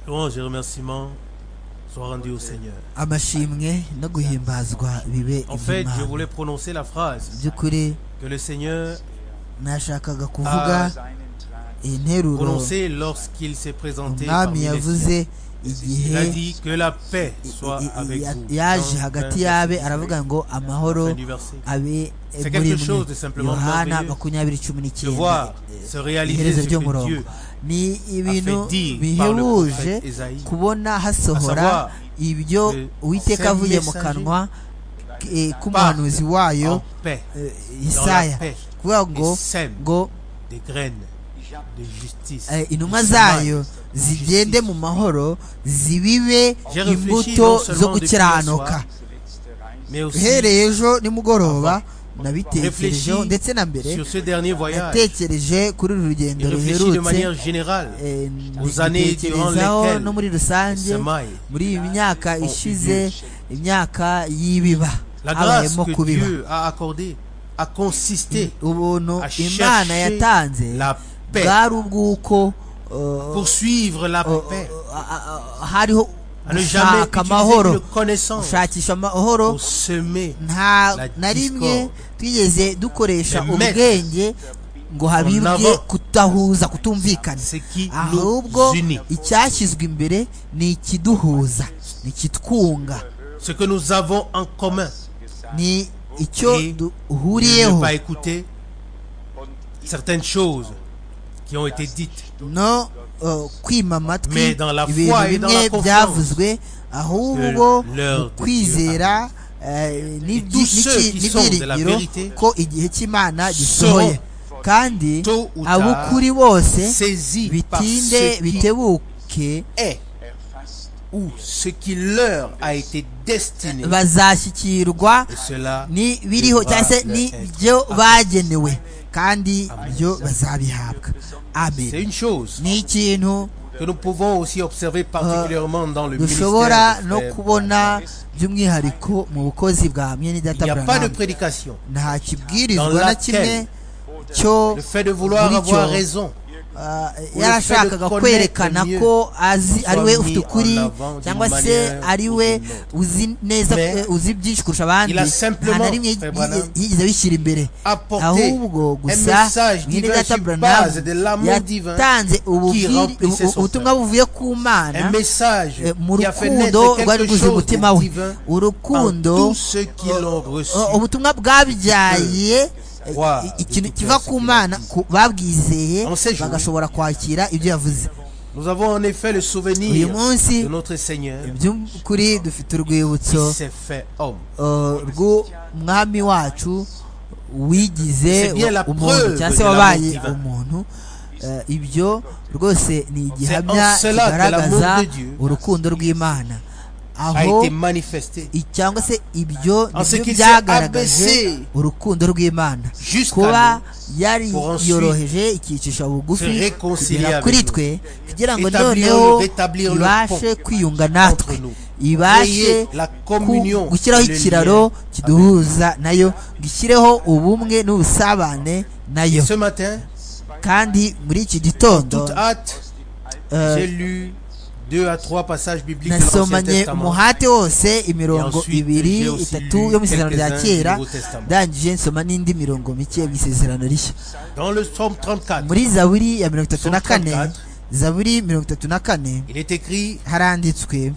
louange et remerciements soient rendus au Seigneur. amashimwe no guhimbazwa bibe En fait, je iby'imana voulais prononcer la mu phrase by'ukuri que le Seigneur nashakaga kuvuga iyi nteruro prononcée lorsqu'il s'est présenté umwami parmi les yavuze siens. Il igihe a dit que la paix soit i- i- avec ya- vous. yaje Dans hagati un y'abe aravuga ngo amahoro fin du verset. abe C'est muri quelque chose de mwe simplement yohana merveilleux makumyabiri cumi De n'icyenda voir se réaliser iherezo ce que ry'umurongo Dieu ni ibintu fait dire par le bihebuje prophète Esaïe. kubona hasohora À savoir, ibyo le- uwiteka ces avuye mu messagers kanwa eh, k'umuhanuzi wayo en paix eh, la isaya paix. kuvuga ngo Et sème. ngo des graines de justice. eh, intumwa de zayo chemin, de zigende justice. mu mahoro zibibe J'ai réfléchi non imbuto seulement zo depuis gukiranuka Mais aussi uhereye ejo nimugoroba nabitekerejeho réfléchis ndetse na mbere sur ce dernier voyage natekereje kuri uru rugendo et réfléchis de ruherutse manière générale eh, aux années durant mbitekerezaho lesquelles no muri rusange semailles muri iyi myaka ont eu ishize lieu. imyaka y'ibiba La grâce habayemo que kubiba Dieu a accordée a consisté ubuntu à imana chercher yatanze la paix, bwari ubw'uko eh, poursuivre la O- o- paix, a- a- hariho à ne jamais gushaka utiliser une amahoro connaissance gushakisha amahoro pour semer nta la na rimwe discorde. twigeze dukoresha Les maîtres ubwenge ngo habibwe avant. kutahuza kutumvikana ce qui ahubwo nous unit, icyashyizwe imbere ni ikiduhuza ni ikitwunga ce que nous avons en commun. ni icyo Et ne duhuriyeho pas écouter certaines choses qui ont été dites. no uh, kwima Mais amatwi dans la foi ibintu et dans bimwe la byavuzwe ahubwo que l'heure de mu Dieu kwizera eh, n'ibyi- tous ceux n'iki- qui sont de la n'ibyiringiro vérité ko igihe cy'imana gisohoye kandi tôt ou tard abukuri bose Saisis par bitinde ce qui bitebuke est ou ce qui leur a été destiné. bazashyikirwa Et cela n'ibiriho devra cyangwa se leur être n'ibyo bagenewe kandi byo bazabihabwa C'est amen une chose ni ikintu que nous pouvons aussi observer particulièrement dans le dushobora ministère. no du frère. kubona by'umwihariko mu bukozi bwa mwene Il n'y data a pas de Branham prédication. nta kibwirizwa Dans na laquelle kimwe cyo Le fait de vouloir muri avoir cyo, raison, ah, fait de yarashakaga connaître kwerekana mieux ko azi soit ari we mis ufite ukuri en avant d'une cyangwa se manière ari ou we d'une autre. uzi neza Mais eh, uzi byinshi kurusha abandi il a nta simplement, na rimwe Frère yi- Branham, yigeze abishyira imbere apporter ahubwo un gusa message mwene divin data sur Branham base de l'amour divin, yatanze ububwiri- remplissait ubu- son ubutumwa buvuye ku un mana message Eh, mu qui a fait naître rukundo rwari quelque rwuzuye chose umutima de we divin en urukundo tous ceux qui l'ont reçu. o- ubutumwa bwabyaye eh, Wow. i- ikintu kiva ku mana ku- babwizeye On sait jouer. bagashobora kwakira ibyo yavuze Nous avons en effet le uyu souvenir munsi de notre Seigneur by'ukuri dufite urwibutso qui s'est fait homme. eh, rw'umwami wacu wigize C'est bien la umuntu preuve cyangwa se de wabaye l'amour divin. umuntu Eh, ibyo rwose ni igihamya en cela que kigaragaza l'amour de Dieu urukundo rw'imana A aho été manifesté I- cyangwa se ibyo En ce nibyo qu'il s'est byagaragaje abaissé urukundo rw'imana jusqu'à kuba nous, yari pour ensuite yoroheje ikicisha se bugufi réconcilier kugera avec kuri nous. twe kugira ngo Établir noneho le- rétablir le ibashe pont kwiyunga entre natwe nous. ibashe Créer la ku- communion, gushyiraho le ikiraro lien kiduhuza nayo gishyireho ubumwe n'ubusabane nayo Ce matin, kandi muri iki gitondo toute hâte, euh, j'ai lu deux à trois passages bibliques de l'Ancien nasomanye Testament. umuhate wose imirongo ensuite, ibiri j'ai aussi itatu lu yo mu isezerano rya quelques-uns kera du Nouveau Testament. ndangije nsoma n'indi mirongo mike yo mu isezerano rishya Dans le psaume 34, muri zaburi ya mirongo itatu na kane Psalm 34. zaburi mirongo itatu na kane il est écrit haranditswe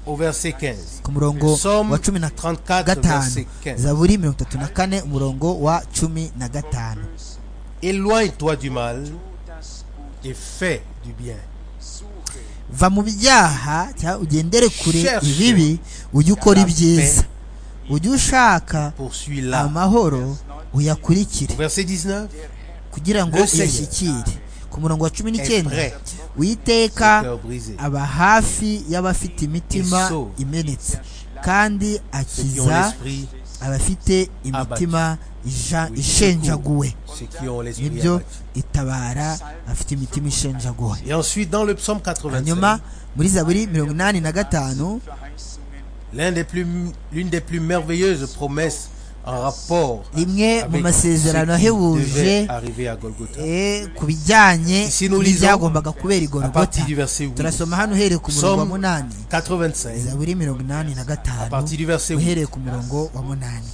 au verset 15. ku murongo Psaume wa cumi na 34, gatanu verset 15. zaburi mirongo itatu na kane umurongo wa cumi na gatanu Éloigne-toi du mal et fais du bien. va mu byaha cyangwa ugendere kure Cherche ibibi ujye ukora la ibyiza ujye ushaka Poursuis-la. amahoro uyakurikire Au verset 19, kugira ngo Le Seigneur uyashyikire ku murongo wa cumi n'icyenda est uwiteka prêt au brisé. aba hafi y'abafite imitima Et sauve. imenetse kandi Ceux qui ont akiza l'esprit, abafite imitima ija- oui, ishenjaguwe ceux qui ont l'esprit. nibyo abattu. itabara abafite imitima ishenjaguwe Et ensuite, dans le psaume hanyuma 85, muri zaburi mirongo inani na gatanu l'un des plus- l'une des plus merveilleuses promesses en rapport rimwe mu avec masezerano ce qui devait ahebuje arriver à Golgotha. eh, ku bijyanye Ici nous lisons, n'ibyagombaga kubera À igorogota partir du verset 8, turasoma hano uhereye ku murongo wa Psalm munani 85, zaburi mirongo inani na à gatanu partir du verset 8. uhereye ku murongo wa munani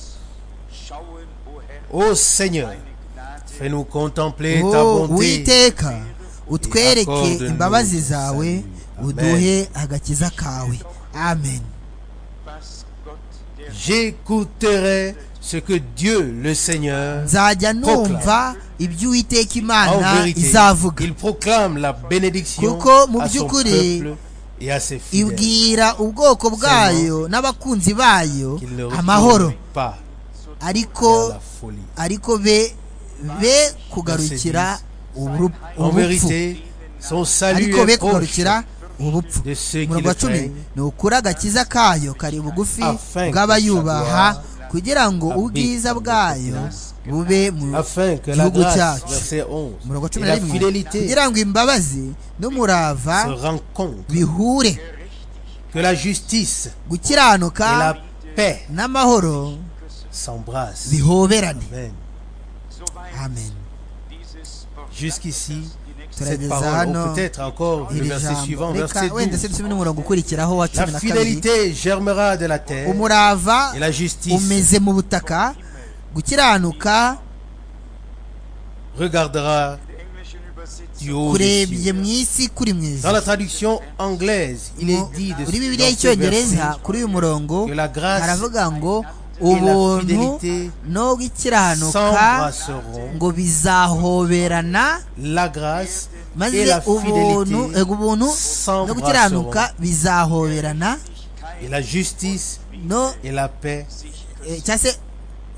Ô Seigneur, fais-nous contempler ta Oh, bonté uwiteka utwereke Accorde-nous imbabazi zawe salut. uduhe agakiza kawe amen J'écouterai ce que Dieu, le Seigneur, nzajya numva ibyo uwiteka en imana vérité, izavuga il proclame la bénédiction Kuko mu à son by'ukuri, peuple et à ses fidèles. ibwira ubwoko bwayo n'abakunzi bayo Qu'il ne amahoro retourne pas vers ariko la folie. ariko be be kugarukira uburu- En ubupfu vérité, son salut ariko be est proche kugarukira ubupfu de ceux qui umurongo le wa cumi craignent. ni ukuri agakiza kayo kari bugufi Afin bw'abayubaha que kugira ngo habite ubwiza dans bwayo bube mu afin que la gihugu grâce, cyacu verset 11, umurongo wa et cumi na la rimwe fidélité kugira ngo imbabazi se n'umurava rencontrent, bihure que la justice et la gukiranuka paix n'amahoro s'embrassent. bihoberane Amen. amen Jusqu'ici, cette Turageza parole, ou hano peut-être encore le iri verset jambo suivant, reka verset wenda 12. se dusome n'umurongo ukurikiraho wa La cumi na kabiri fidélité germera de la terre umurava et la justice umeze mu butaka gukiranuka regardera du haut des kurebye cieux. mu isi kuri mwiza Dans la traduction anglaise, il est dit de muri dans ce bibiliya y'icyongereza verset kuri uyu murongo que la grâce haravuga ngo et la ubuntu fidélité no gukiranuka s'embrasseront. ngo bizahoberana La grâce maze et la ubuntu fidélité eh, ubuntu no gukiranuka s'embrasseront. bizahoberana Et la justice no et la paix eh, cyangwa se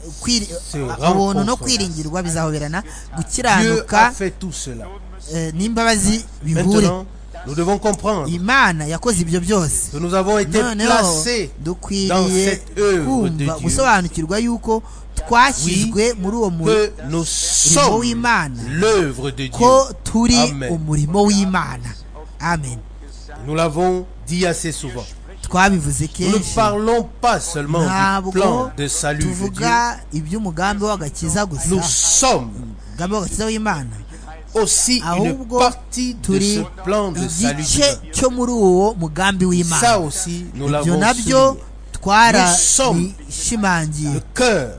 eh, kwiri- Se ubuntu no rencontrent. kwiringirwa bizahoberana Dieu gukiranuka a fait tout cela. eh, n'imbabazi bihure Maintenant, nous devons comprendre imana yakoze ibyo byose que nous avons été noneho placés dans dukwiriye cette œuvre de kumva Dieu, gusobanukirwa yuko twashyizwe muri uwo murimo que nous sommes w'Imana. l'œuvre de ko Dieu. turi Amen. umurimo w'imana amen Nous l'avons dit assez souvent. twabivuze Nous ne kenshi parlons pas seulement du plan ntabwo de salut de Dieu. tuvuga iby'umugambi w'agakiza gusa Nous sommes umugambi w'agakiza w'imana aussi une ahubwo partie de turi ce plan de salut. igice divin. cyo muri uwo mugambi Ça w'imana aussi, nous ibyo l'avons nabyo souligné. twarabishimangiye Le cœur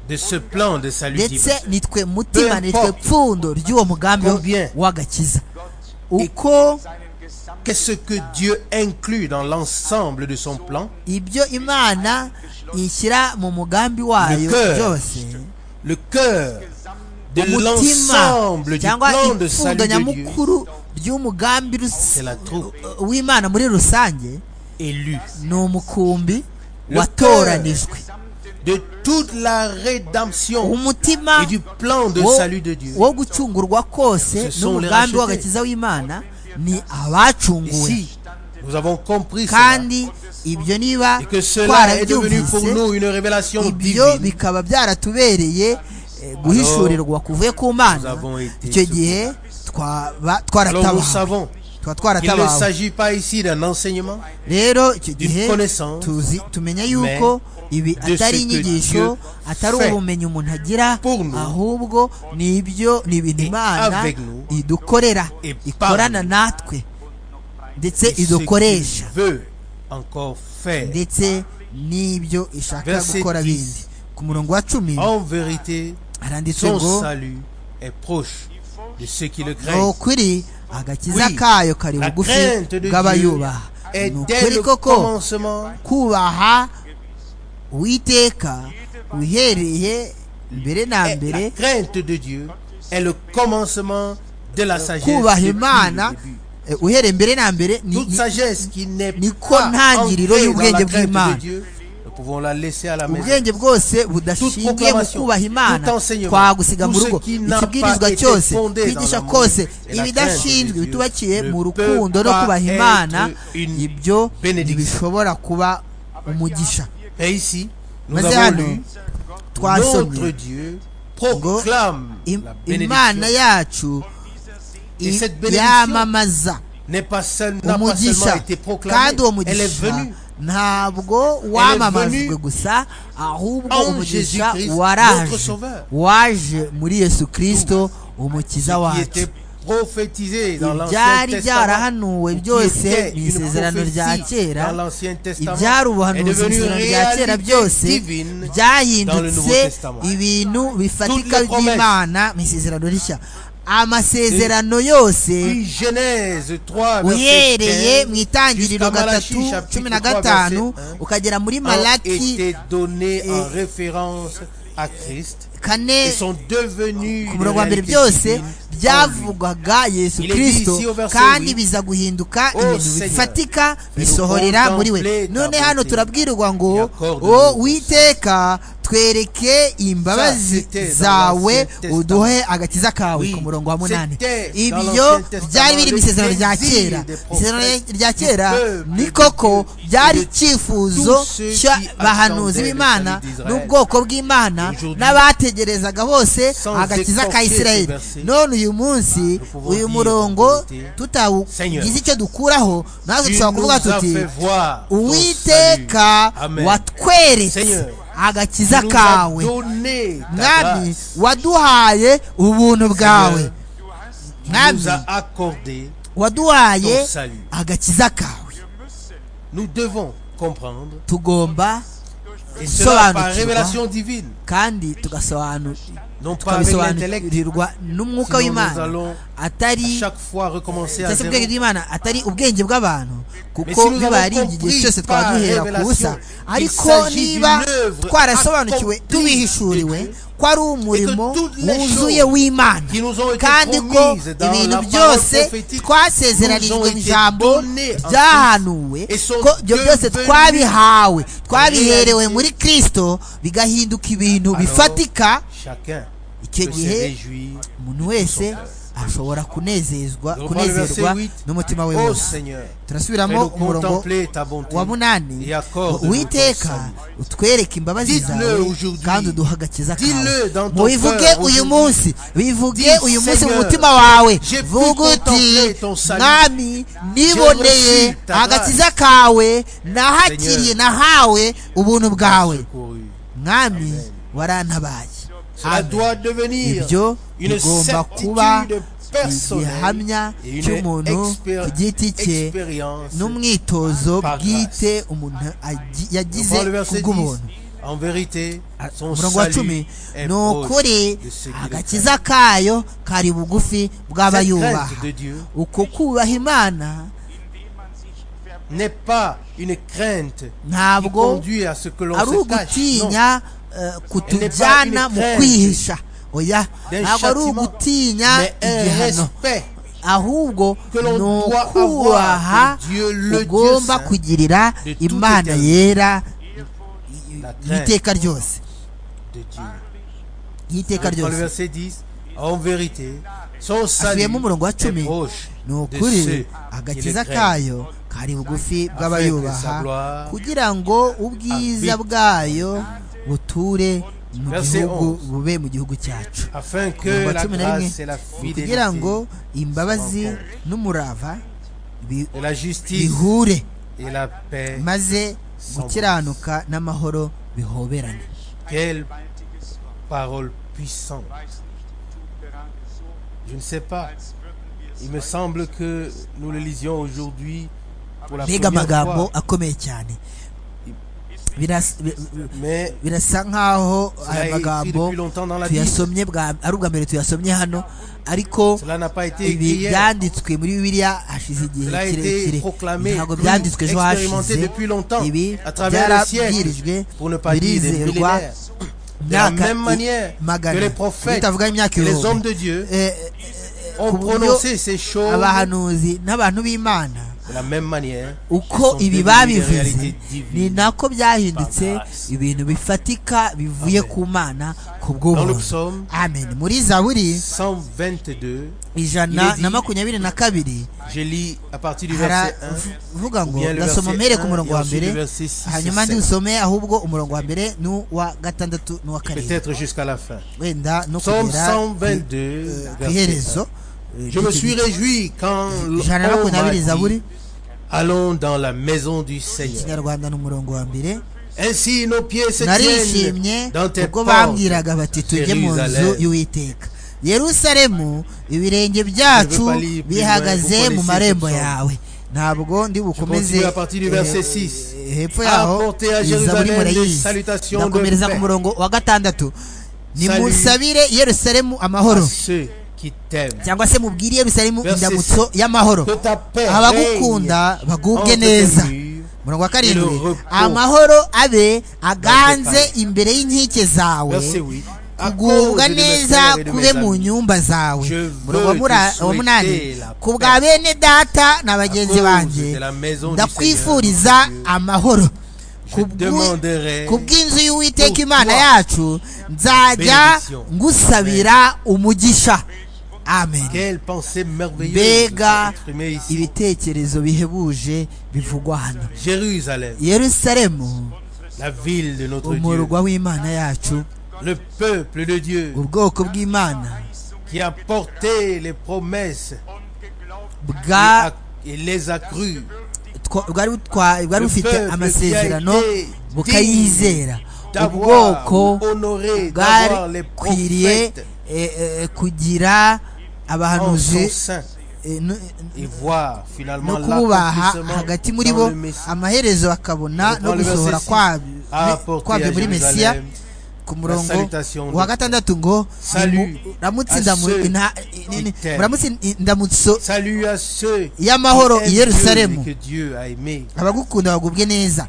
de ce plan de salut divin. ndetse nitwe mutima nitwe pfundo ry'uwo mugambi Combien? w'agakiza uko Qu'est-ce que Dieu inclut dans l'ensemble de son plan ibyo imana ishyira mu mugambi wayo Le cœur byose Le cœur de umutima l'ensemble du cyangwa plan de ipfundo salut de Dieu nyamukuru ry'umugambi rus- C'est la troupe. w'imana muri rusange élu. ni umukumbi Le watoranijwe De toute la rédemption umutima et du plan de wo- salut de Dieu. wo gucungurwa kose Ce sont les n'umugambi rachetés. w'agakiza w'imana ni Et abacunguwe si nous avons compris cela kandi ibyo niba et que cela est devenu pour twarabyumvise nous une révélation ibyo divine, bikaba byaratubereye eh, guhishurirwa kuvuye ku nous mana avons été icyo gihe twaba alors nous twaratabawe savons tuba qu'il ne twaratabawe s'agit pas ici d'un enseignement, rero icyo gihe connaissance, tuzi tumenya yuko ibi de ce atari que inyigisho Dieu atari fait ubumenyi umuntu agira pour nous, ahubwo ni ibyo ni ibintu et imana avec nous, idukorera et par ikorana nous. natwe ndetse et ce idukoresha qu'il veut encore faire. ndetse n'ibyo ishaka Verset gukora 10. bindi ku murongo wa cumi En vérité, haranditse son ngo salut est proche de ceux qui le ni craignent. ukuri agakiza Oui, kayo kari La bugufi crainte de Dieu bw'abayubaha est ni dès ukuri le koko commencement kubaha uwiteka uhereye mbere na est- la mbere crainte de Dieu est le commencement de la sagesse. kubaha depuis le imana début. eh, uhereye mbere na mbere ni- Toute ni- sagesse qui n'est pas ni ko ancrée ntangiriro dans la y'ubwenge crainte bw'Imana. de Dieu, nous pouvons la laisser à la maison. ubwenge bwose budashingiye mu proclamation, kubaha imana tout enseignement, twagusiga tout mu ce rugo qui n'a ikibwirizwa pas été cyose fondé dans kwigisha l'amour kose et la ibidashinzwe crainte de Dieu bitubakiye ne mu peut rukundo no pas kubaha être imana une ibyo bénédiction. ntibishobora kuba umugisha Et ici, nous maze avons hano lu notre twasomye Dieu ngo proclame im- la imana bénédiction yacu Et cette bénédiction yamamaza n'est pas seule n'a pas seulement umugisha été proclamée, kandi uwo elle est mugisha venue. ntabwo wamamazwe gusa ahubwo en umugisha Jésus-Christ, notre waraje sauveur. waje muri yesu kirisito umukiza qui wacu était prophétisé dans l'Ancien ibyari Testament, byarahanuwe qui byose était mu une isezerano rya prophétie kera dans l'Ancien Testament, ibyari est ubuhanuzi mu devenue une isezerano rya kera byose réalité divine dans le Nouveau byahindutse Testament. ibintu bifatika Toutes les promesses. by'imana mu isezerano rishya amasezerano yose Puis Genèse 3, verset uhereye 15, mu itangiriro jusqu'à Malachie, gatatu chapitre cumi na 3, gatanu verset un, ukagera muri ont malaki été donnés en et- référence à Christ et kane sont devenus ku une murongo wa mbere réalité byose divine en lui. byavugwaga yesu Il est dit kirisito ici au verset kandi huit, biza guhinduka Oh ibintu Seigneur, bifatika nous bisohorera muri we contempler ta none hano bonté turabwirwa et ngo accorde-nous o ça." witeka twereke Ça, imbabazi c'était dans zawe l'Ancien Testament. uduhe agakiza kawe ku murongo wa Oui, munani c'était dans ibyo l'Ancien Testament, byari biri mu le isezerano rya désir kera des isezerano prophètes, rya du kera peuple ni de koko Dieu byari et de icyifuzo tous ceux qui cy'abahanuzi attendaient le b'imana salut d'Israël. n'ubwoko bw'imana Aujourd'hui, n'abategerezaga bose sans agakiza ka exporter isirayeli ces versets, none uyu munsi nous pouvons uyu dire murongo en vérité, Seigneur, tutawugize icyo dukuraho natwe Tu dushobora nous kuvuga as tuti fait voir ton uwiteka salut. Amen. watweretse Seigneur, agakiza Tu nous as kawe donné ta mwami grâce. waduhaye ubuntu bwawe Seigneur, Tu mwami nous as accordé waduhaye ton salut. agakiza kawe Nous devons comprendre tugomba et cela par Sobanukirwa. révélation divine, kandi tugasobanukirwa non pas avec l'intellect. tukabisobanurirwa Sinon, nous n'umwuka w'imana allons à atari chaque fois recommencer à cyangwa se zéro. ubwenge bw'imana atari ubwenge bw'abantu kuko si nous biba avons ari igihe compris cyose twaba par duhera ku busa révélation ariko qu'il s'agit niba d'une œuvre twarasobanukiwe accomplie tubihishuriwe de Dieu, ko ari umurimo et que toutes les wuzuye choses w'imana qui nous ont été kandi ko promises dans ibintu la parole byose prophétique nous twasezeranirijwe ont mu été ijambo données en byahanuwe Christ et sont ko ibyo byose devenues twabihawe twabiherewe réalité. muri kristo bigahinduka ibintu Alors, bifatika Chacun icyo peut se gihe réjouir. umuntu wese ashobora kunezezwa Nous reprenons le verset kunezerwa 8. n'umutima we Ô wose Seigneur, turasubiramo fais-nous umurongo contempler ta bonté wa munani et accorde-nous ton witeka salut. utwereke imbabazi Dites-le zawe aujourd'hui. kandi uduha agakiza Dis-le dans kawe ton mubivuge cœur uyu aujourd'hui. munsi bivuge Dis, uyu munsi mu Seigneur, mutima wawe j'ai pu vuga uti contempler ton salut. mwami J'ai niboneye reçu ta agakiza kawe nahakiriye Seigneur, nahawe ubuntu bwawe Secouru. mwami warantabaye Cela Amen. doit devenir ibyo une bigomba kuba certitude igihamya personnelle et une cy'umuntu ku giti expéri- cye expérience. n'umwitozo Par bwite umuntu agi- Nous yagize prenons le ku verset 10. bw'ubuntu En vérité, Ah, son umurongo wa cumi salut est ni proche de ceux ukuri qui le craignent. agakiza kayo kari bugufi Cette bw'abayubaha crainte de Dieu uko kubaha imana n'est pas une crainte qui ntabwo conduit à ce que l'on ari se cache. Non. ugutinya eh, kutujyana mu crainte kwihisha oya d'un ntabwo ari châtiment, ugutinya Mais un igihano respect ahubwo que l'on ni doit ukubaha avoir de Dieu, le Dieu ugomba saint, kugirira de tout imana éternel. yera La crainte y'iteka ryose de Dieu. y'iteka Dans le ryose verset 10, en vérité, son salut asubiyemo umurongo wa est cumi proche ni de ceux ukuri qui le agakiza craignent. kayo kari bugufi sa gloire bw'abayubaha kugira ngo ubwiza habite. bwayo buture mu Verset gihugu 11. bube mu gihugu cyacu Afin que umurongo wa la cumi na rimwe grâce et la ni kugira ngo fidélité imbabazi se rencontrent. n'umurava bi- et la justice bihure et la paix, maze Sans gukiranuka n'amahoro bihoberane quelle parole puissante. Je ne sais pas. Il me semble que nous le lisions aujourd'hui pour la mbega première amagambo fois. akomeye cyane Biras- bi- bi- Mais birasa nk'aho cela aya est écrit magambo depuis longtemps dans la Bible. tuyasomye bwa ari ubwa mbere tuyasomye hano ariko Cela n'a pas été écrit ibi hier. byanditswe muri bibiliya hashize igihe Cela a été kirekire proclamé, ntabwo cru, byanditswe ejo hashize expérimenté depuis longtemps, ibi à travers les byarabwirijwe siècles, pour ne pas dire des birizerwa millénaires. De la myaka même manière que magana les prophètes bitavuga imyaka et les hommes ibihumbi de Dieu Eh, eh, ont ku buryo prononcé ces choses abahanuzi n'abantu b'imana de la même manière. uko sont ibi devenues des babivuze réalités divines. ni nako byahindutse Par grâce. ibintu bifatika bivuye Amen. ku mana ku Dans le bw'ubuntu psaume amen muri zaburi 122, Il ijana est dit- na makumyabiri na kabiri je lis à partir du verset 1. haravuga ngo Bien le ndasoma verset mpere ku un, murongo et wa ensuite le mbere verset six et hanyuma sept. ndiwusome ahubwo umurongo wa mbere n'uwa gatandatu n'uwa karindwi Peut-être jusqu'à la fin. wenda no Psaume kugera 122, ku- eh, ku verset iherezo Je me suis eh, réjoui quand ijana na l'on makumyabiri m'a zaburi dit, Allons dans la maison du Seigneur. ikinyarwanda ni umurongo wa mbere Ainsi nos pieds se narishimye tiennent dans tes ubwo portes. bambwiraga bati tujye mu nzu Jérusalem. y'uwiteka yerusalemu ibirenge Je byacu veux pas lire plus bihagaze loin, kuko mu les marembo six sont- yawe ntabwo ndi bukomeze continue à partir du eh, verset six. eh, hepfo yaho Apportez à iza muri Jérusalem les murayizi salutations ndakomereza de ku paix. murongo wa gatandatu nimusabire yerusalemu à amahoro ceux qui t'aiment. cyangwa se mubwire yerusalemu Verset indamutso y'amahoro Que ta paix règne abagukunda bagubwe entre neza tes murs. murongo wa karindwi repos. amahoro abe aganze Paris. imbere y'inkike zawe Verset 8. À cause kugubwa de mes frères neza et de kube mes mu amis, nyumba zawe Je murongo wa veux mura- te wa munani souhaiter la ku bwa paix. bene data na à bagenzi cause de banjye la maison du ndakwifuriza Seigneur, mon Dieu, amahoro je Kubw'u- demanderai ku bw'inzu y'uwiteka pour imana toi yacu nzajya bénédiction. ngusabira umugisha amen Quelle pensée merveilleuse mbega exprimée ici. ibitekerezo bihebuje bivugwa hano Jérusalem, yerusalemu la ville de notre Dieu, umurwa w'imana yacu le peuple de Dieu ubwoko bw'imana qui a porté les promesses bwa et a- et les a crues. twa- bwari butwa- bwari Le bufite peuple amasezerano qui a été bukayizera d'avoir ubwoko honoré, d'avoir les bwakwiriye prophètes eh, eh, kugira en son abahanuzi sein eh, nu- et voir no finalement kububaha l'accomplissement hagati muri dans bo le Messie. amaherezo bakabona Dans no le verset gusohora six, kwabyo a me- apporté kwabyo à muri mesiya Jérusalem ku murongo salutation wa de- gatandatu ngo Salut nimu- ramutse à ndamu- ceux ina- qui nini- t'aiment. muramutse indamutso Salut à ceux qui y'amahoro aiment i yerusalemu Dieu et que Dieu a aimé. abagukunda bagubwe neza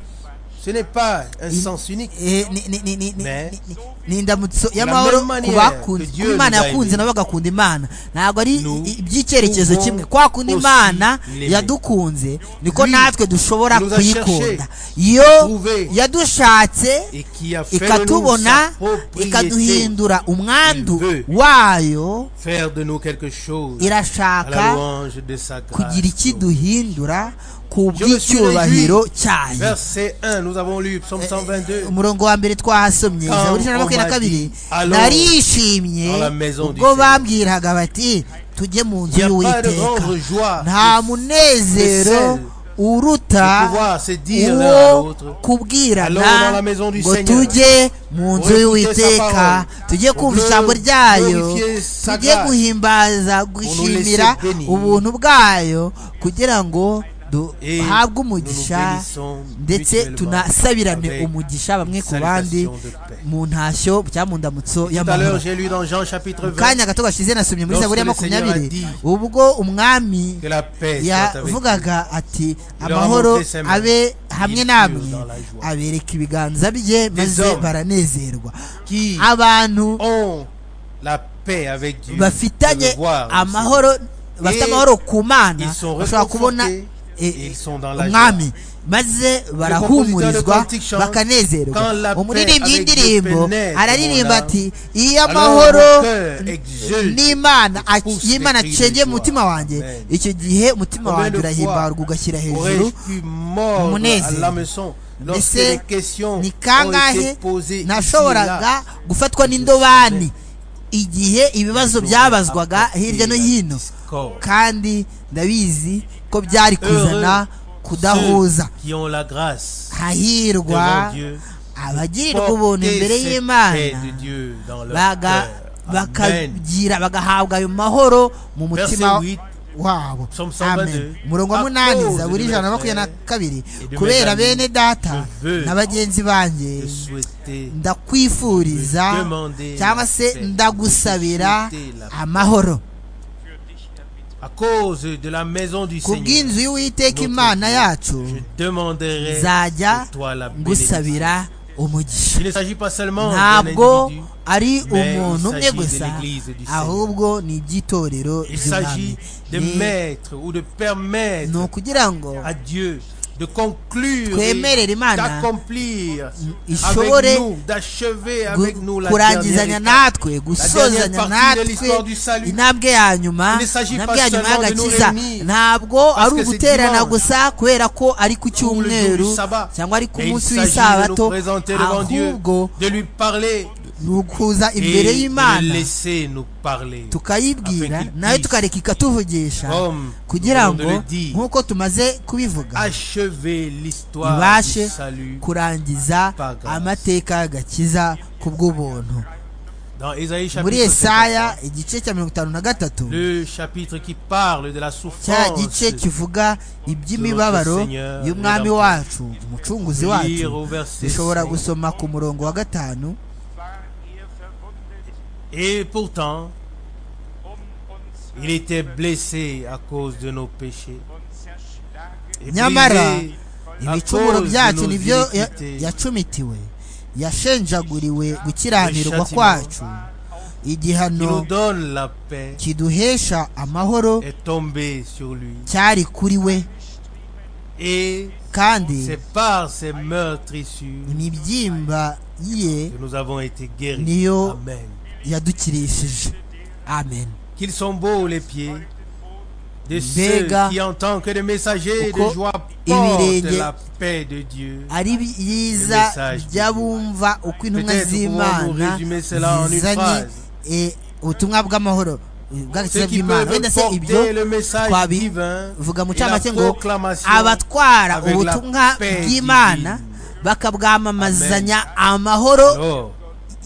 Ce n'est pas un sens unique. Eh, ni- ni- ni- ni- ni- Mais- ni- ni indamutso la y'amahoro même ku manière bakunze que ku Dieu imana nous a yakunze aimés. nabo bagakunda imana ntabwo ari Nous i- iby'icyerekezo pouvons kimwe kwa kundi aussi imana l'aimer. yadukunze niko Lui natwe dushobora nous a kuyikunda cherché, iyo trouvé, yadushatse et qui a fait de nous sa ikatubona propriété, ikaduhindura umwandu veut. wayo faire de nous quelque chose à la irashaka louange de sa grâce. kugira ikiduhindura ku Je me suis bw'icyubahiro réjoui. cyayo Verset 1, nous avons lu Psaume 122. umurongo wa mbere twahasomye Quand zaburi ijana na makumyabiri on m'a dit, na kabiri "Allons narishimye dans la maison du ubwo Seigneur." bambwiraga bati tujye mu nzu Il n'y a pas de y'uwiteka grande joie de nta munezero celle uruta de pouvoir se dire l'un à uwo l'autre, "Allons dans kubwirana la maison du ngo Seigneur." tujye mu nzu Glorifier sa y'uwiteka parole. tujye kumva Glor- ijambo ryayo glorifier sa tujye grâce. guhimbaza gushimira laisser bénir. ubuntu bwayo kugira ngo Et nous duhabwe nous umugisha bénissons ndetse mutuellement tunasabirane avec umugisha bamwe ku bandi salutation de paix. mu ntashyo cyangwa mu ndamutso Tout à l'heure, y'amahoro j'ai lu dans Jean chapitre mu 20 kanya gato gashize nasomye muri Lorsque zaburi ya le Seigneur a makumyabiri dit ubwo umwami que la paix soit avec vous. yavugaga ati leur a amahoro montré ses mains. abe hamwe Il namwe fut dans la joie." abereka ibiganza bye maze hommes baranezerwa qui abantu ont la paix avec Dieu peuvent bafitanye voir le Seigneur. amahoro bafite Et amahoro ku mana ils sont bashobora kubona réconfortés eh, et ils sont dans la umwami maze barahumurizwa cantique chante, quand bakanezerwa la paix umuririmbyi avec Dieu w'indirimbo pénètre mon araririmba âme, ati iyo alors amahoro mon cœur exulte n'imana ac- pousse y'imana des cris de acengeye mu joie. mutima wanjye Amen. icyo gihe umutima Combien wanjye de urahimbarwa fois ugashyira hejuru Aurais-je pu mordre à umunezero. l'hameçon lorsque Mbese les questions ont ni été kangahe posées ici et là nashoboraga gufatwa n'indobani igihe ibibazo byabazwaga hirya no hino kandi ndabizi ko byari kuzana kudahuza Ceux qui ont la grâce devant hahirwa Dieu abagirirwa ubuntu imbere porter cette paix y'imana de Dieu dans leur baga- cœur. Amen. bakagira bagahabwa ayo mahoro mu mutima Verset 8. wabo Psalm amen 122. umurongo wa À munani cause zaburi de ijana na mes makumyabiri na frères kabiri et de mes kubera amis, bene data je veux na bagenzi banjye de souhaiter Je ndakwifuriza demandais cyangwa se la paix. ndagusabira Je souhaitais la paix. amahoro à cause de la maison du ku Seigneur. bw'inzu y'uwiteka imana yacu Je demanderai nzajya pour toi la bénédiction. ngusabira umugisha Il ne s'agit pas seulement d'un ntabwo individu, ari mais umuntu il umwe s'agit de gusa l'Église du Seigneur. ahubwo ni iby'itorero il s'agit by'umwami de Ni- mettre ou de ni permettre ukugira ngo à Dieu de conclure et Twemerere Imana d'accomplir ishobore avec nous, d'achever gu- avec nous la dernière kurangizanya étape. natwe dernière gusozanya partie de l'histoire natwe du salut. intambwe ya nyuma Il ne s'agit intambwe pas ya nyuma seulement de nous y'agakiza réunir, ntabwo parce ari que c'est uguterana dimanche, gusa kubera ko ari ku Pour le jour du cyumweru sabbat. cyangwa ari ku Mais il munsi s'agit de nous w'isabato présenter devant Dieu, ahubwo de lui parler, ni ukuza imbere y'imana tukayibwira Afin qu'il nayo puisse, tukareka ikatuvugisha comme kugira nous venons de ngo le dire, nk'uko tumaze kubivuga achever l'histoire du ibashe salut. kurangiza par grâce. amateka agakiza ku bw'ubuntu Dans Ésaïe muri chapitre Yesaya 53, igice cya mirongo itanu na gatatu le chapitre qui parle de la cya souffrance, gice kivuga iby'imibabaro y'umwami wacu umucunguzi lire wacu au verset dushobora 5. gusoma ku murongo wa gatanu Et pourtant, il était blessé à cause de nos péchés. Et Nyamara, brisé à ibicumuro cause de byacu nos nibyo ya- iniquités. yacumitiwe yashenjaguriwe gukiranirwa Yashakirwa. kwacu qui nous igihano donne la paix kiduhesha amahoro est tombé sur lui. cyari kuri we Et kandi c'est par ses meurtrissures imibyimba ye que nous avons été guéris. Niyo- Amen. yadukirishije amen Qu'ils sont beaux les pieds de Mbega ceux qui, en tant que des messagers de uko joie, portent ibirenge la paix de Dieu. ari byiza by'abumva uko intumwa Peut-être pouvons-nous z'imana résumer cela en une zizanye phrase. eh, ubutumwa bw'amahoro eh, Ceux bw'agakiza qui bw'imana wenda peuvent se ibyo porter le message twabi- divin vuga mu et la cyamake ngo proclamation abatwara avec la ubutumwa paix bw'imana divine. bakabwamamazanya amahoro Alors,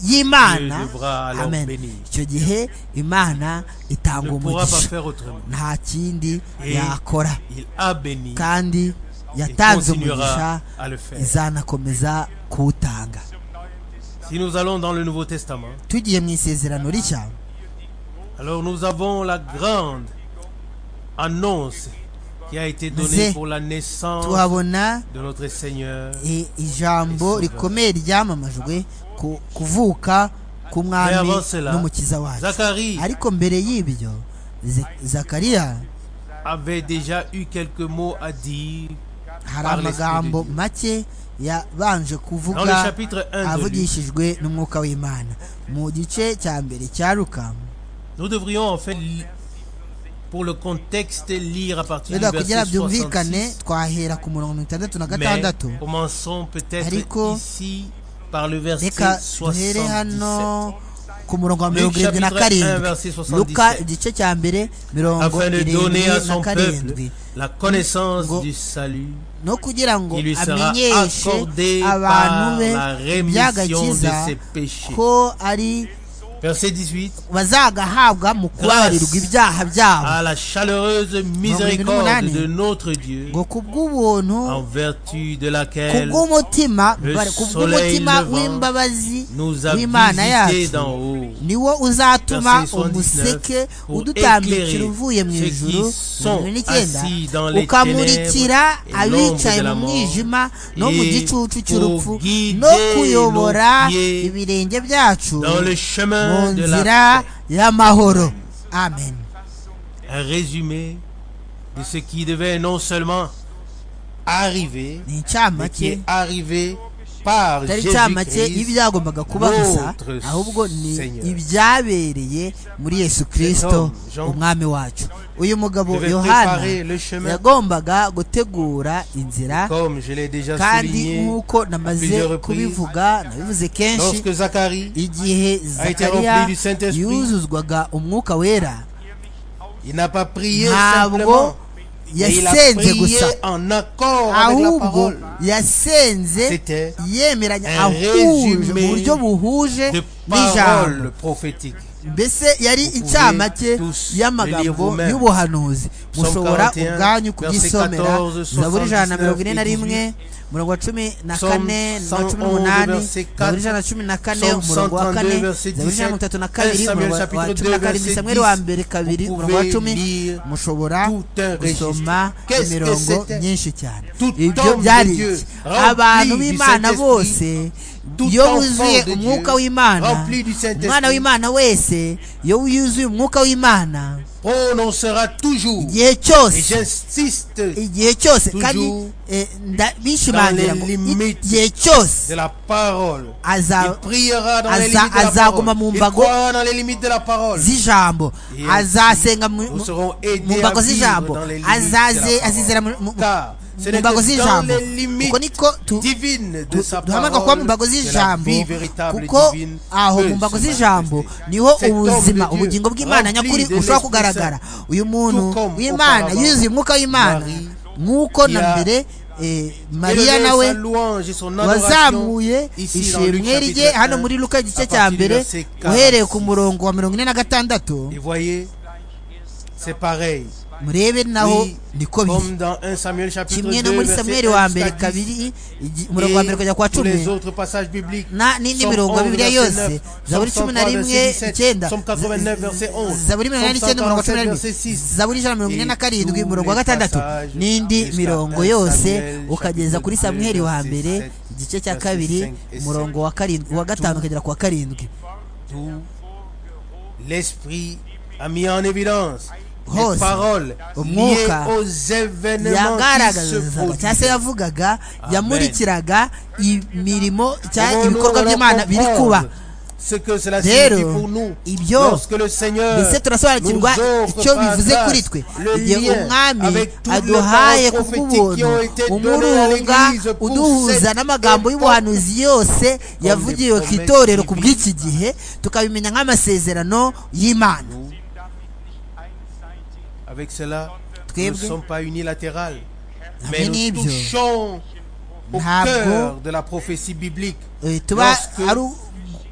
y'imana Dieu devra alors amen bénir. icyo gihe imana ne itanga pourra pas umugisha faire autrement. nta kindi Eh. yakora Il a béni kandi et yatanze umugisha continuera à le faire. izanakomeza kuwutanga Si nous allons dans le Nouveau Testament, tugiye mu isezerano rishya alors nous avons la grande annonce qui a été donnée Nous- pour la naissance tuhabona de notre Seigneur eh, ijambo rikomeye ryamamajwe ku- kuvuka Mais k'umwami avant cela, n'umukiza wacu Zacharie ariko mbere y'ibyo Ze- zakariya avait déjà eu quelques mots à dire hari Par l'Esprit amagambo de Dieu. make dans yabanje le kuvuga chapitre 1 de Luc. avugishijwe n'umwuka w'imana mu gice cya mbere cya luka Nous devrions en fait, li- pour le contexte, lire à partir du wenda kugira verset byumvikane 66. twahera ku murongo mirongo itandatu na Mais gatandatu commençons peut-être Ariko, ici par le verset reka 77. duhere hano ku murongo wa Luke mirongo irindwi na chapitre un, karindwi verset 77. luka igice cya mbere mirongo afin de irindwi donner à na son peuple karindwi la connaissance Ngo- du salut no kugira ngo qui lui sera amenyeshe accordée abantu par be la rémission de iby'agakiza ses péchés. ko ari Verset 18. bazagahabwa mu kubabarirwa ibyaha byabo À la chaleureuse miséricorde de notre Dieu, ngo ku bw'ubuntu en vertu de ku laquelle bw'umutima le bare- ku soleil bw'umutima levant w'imbabazi nous a w'imana visités yacu d'en haut. niwo uzatuma Verset 79, umuseke pour udutambikira éclairer uvuye mu ceux qui ijuru sont mirongo ine n'icyenda assis dans les ukamurikira ténèbres et abicaye l'ombre de mu la mort, mwijima no mu et gicucu cy'urupfu pour guider no kuyobora nos pieds ibirenge byacu Dans le mu chemin de nzira la y'amahoro amen paix. un résumé de ce qui devait non seulement arriver, ni mais qui est incamake arrivé par atari incamake Jésus-Christ, y'ibyagombaga kuba gusa notre ahubwo ni Seigneur. ibyabereye muri yesu kirisito homme, Jean, umwami wacu uyu mugabo devait yohana préparer le chemin. yagombaga gutegura inzira comme je l'ai déjà kandi souligné, nk'uko plusieurs namaze reprises, kubivuga nabivuze kenshi lorsque Zacharie, igihe a été zakariya rempli du Saint-Esprit, yuzuzwaga umwuka wera il n'a pas prié ntabwo simplement, mais il a yasenze prié gusa en accord avec la ahubwo parole. yasenze C'était yemeranya un ahuje mu résumé buryo buhuje de n'ijambo paroles prophétiques. mbese yari Vous incamake pouvez tous le lire y'amagambo vous-même. y'ubuhanuzi Psalm mushobora 41, ubwanyu verset kubyisomera 14, zaburi ijana na mirongo ine 79, na rimwe umurongo wa cumi na Psalm kane na cumi 111, n'umunani verset 4, zaburi ijana na cumi na kane Psalm umurongo wa 132, kane verset zaburi ijana na mirongo itatu na 17, kabiri Samuel umurongo wa- wa chapitre cumi 2, na karindwi verset samweli wa 10, mbere kabiri vous umurongo wa pouvez cumi lire mushobora tout un registre. gusoma Qu'est-ce que imirongo c'était? myinshi cyane Tout ibyo homme de byari Dieu, iki? rempli abantu du b'imana Saint-Esprit, bose tout iyo enfant wuzuye de Dieu, umwuka w'imana rempli du Saint-Esprit, umwana w'imana wese iyo yuzuye umwuka w'imana prononcera toujours, igihe et cyose j'insiste, igihe cyose Toujours kandi eh, nda- bishimangira ngo dans les limites igihe cyose de la parole. Il aza priera dans les Aza- limites de la azaguma parole. mu Il mbago croira dans les limites de la parole. z'ijambo Et azasenga mu nous mu- serons mu aidés à mbago vivre z'ijambo dans les limites de la azaze parole. azizera mu- mu- Car mu mbago z'ijambo kuko niko tu- du- duhamagara kuba mu mbago z'ijambo kuko aho mu mbago z'ijambo niho ubuzima ubugingo bw'imana nyakuri bushobora kugaragara uyu muntu come w'imana auparavant. yuzuye umwuka w'imana Marie, nk'uko na ya- mbere eh, mariya nawe wazamuye ishimwe rye hano muri luka igice cya mbere uhereye ku murongo wa mirongo ine na gatandatu Et voyez, c'est pareil. murebe naho Oui, niko biri Comme dans 1 Samuel chapitre 2, kimwe no muri verset 1 samweli jusqu'à wa mbere 10, kabiri igi- et umurongo wa mbere kujya kwa tous les cumi autres passages bibliques. na n'indi Psalm mirongo ya 11, bibiliya verset yose 9, zaburi Psalm cumi na 139, rimwe icyenda Psalm 89, verset 11, zaburi mirongo Psalm inani n'icyenda umurongo wa cumi na 137, rimwe verset 6. zaburi ijana na mirongo ine na karindwi Et umurongo wa tous les gatandatu passages n'indi jusqu'à mirongo un yose Samuel, ukageza kuri chapitre samweli wa deux, mbere verset sept, igice cya verset kabiri cinq et sept. umurongo wa karindwi wa gatanu ukagera ku wa karindwi Tout l'esprit a mis en évidence Hose. les paroles liées Umwuka aux événements qui se yagaragazaga cyangwa se produisent. yavugaga Amen. yamurikiraga imirimo cyangwa Comment nous ibikorwa allons by'imana biri comprendre kuba ce que cela Rero, signifie pour nous ibyo lorsque le Seigneur ndetse turasobanukirwa nous offre icyo par bivuze grâce kuri twe le igihe lien umwami avec toutes les aduhaye paroles prophétiques qui kubw'ubuntu ont été données à umurunga l'Église pour uduhuza cette n'amagambo époque. y'ubuhanuzi yose yavugiwe ku itorero ku promesses bw'iki gihe tukabimenya nk'amasezerano y'imana Nous, avec cela, nous ne Twebwe. sommes pas unilatérales, mais Hamwe nous n'ibyo. touchons au Ntabwo cœur de la prophétie biblique. Eh, tuba Lorsque ari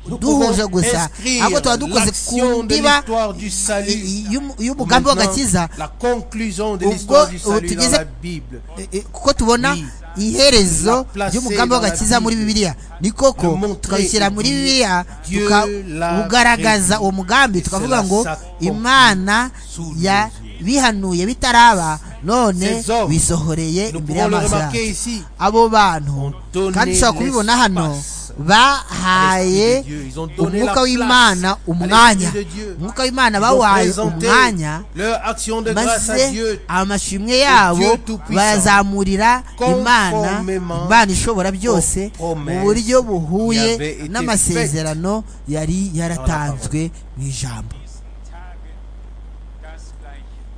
Nous pouvons duhuje gusa inscrire ahubwo tuba dukoze ku l'action de ndiba l'histoire du salut i- y'umu- y'umugambi w'agakiza Maintenant, la conclusion de ubwo l'histoire du ubu salut dans tugeze- la Bible. Eh, eh, kuko tubona Oui. iherezo La ry'umugambi placer w'agakiza dans la muri Bible. bibiliya ni koko Le montrer tukabishyira muri et dire, bibiliya Dieu l'a tukawugaragaza prévu. uwo mugambi Et tukavuga cela ngo s'accomplit imana sous ya nos yeux. bihanuye bitaraba none Ces hommes, bisohoreye Nous imbere pouvons le y'amaso remarquer yacu ici. abo bantu Ont donné kandi ushobora kubibona hano l'espace bahaye à l'Esprit de Dieu. Ils ont donné la umwuka place w'imana à umwanya l'Esprit de Dieu. umwuka w'imana Ils ont bawaye présenté umwanya leur action de grâce à maze Dieu amashimwe yabo Dieu Tout-Puissant, bayazamurira imana conformément imana ishobora byose aux mu promesses buryo buhuye qui avaient été n'amasezerano yari yaratanzwe mu ijambo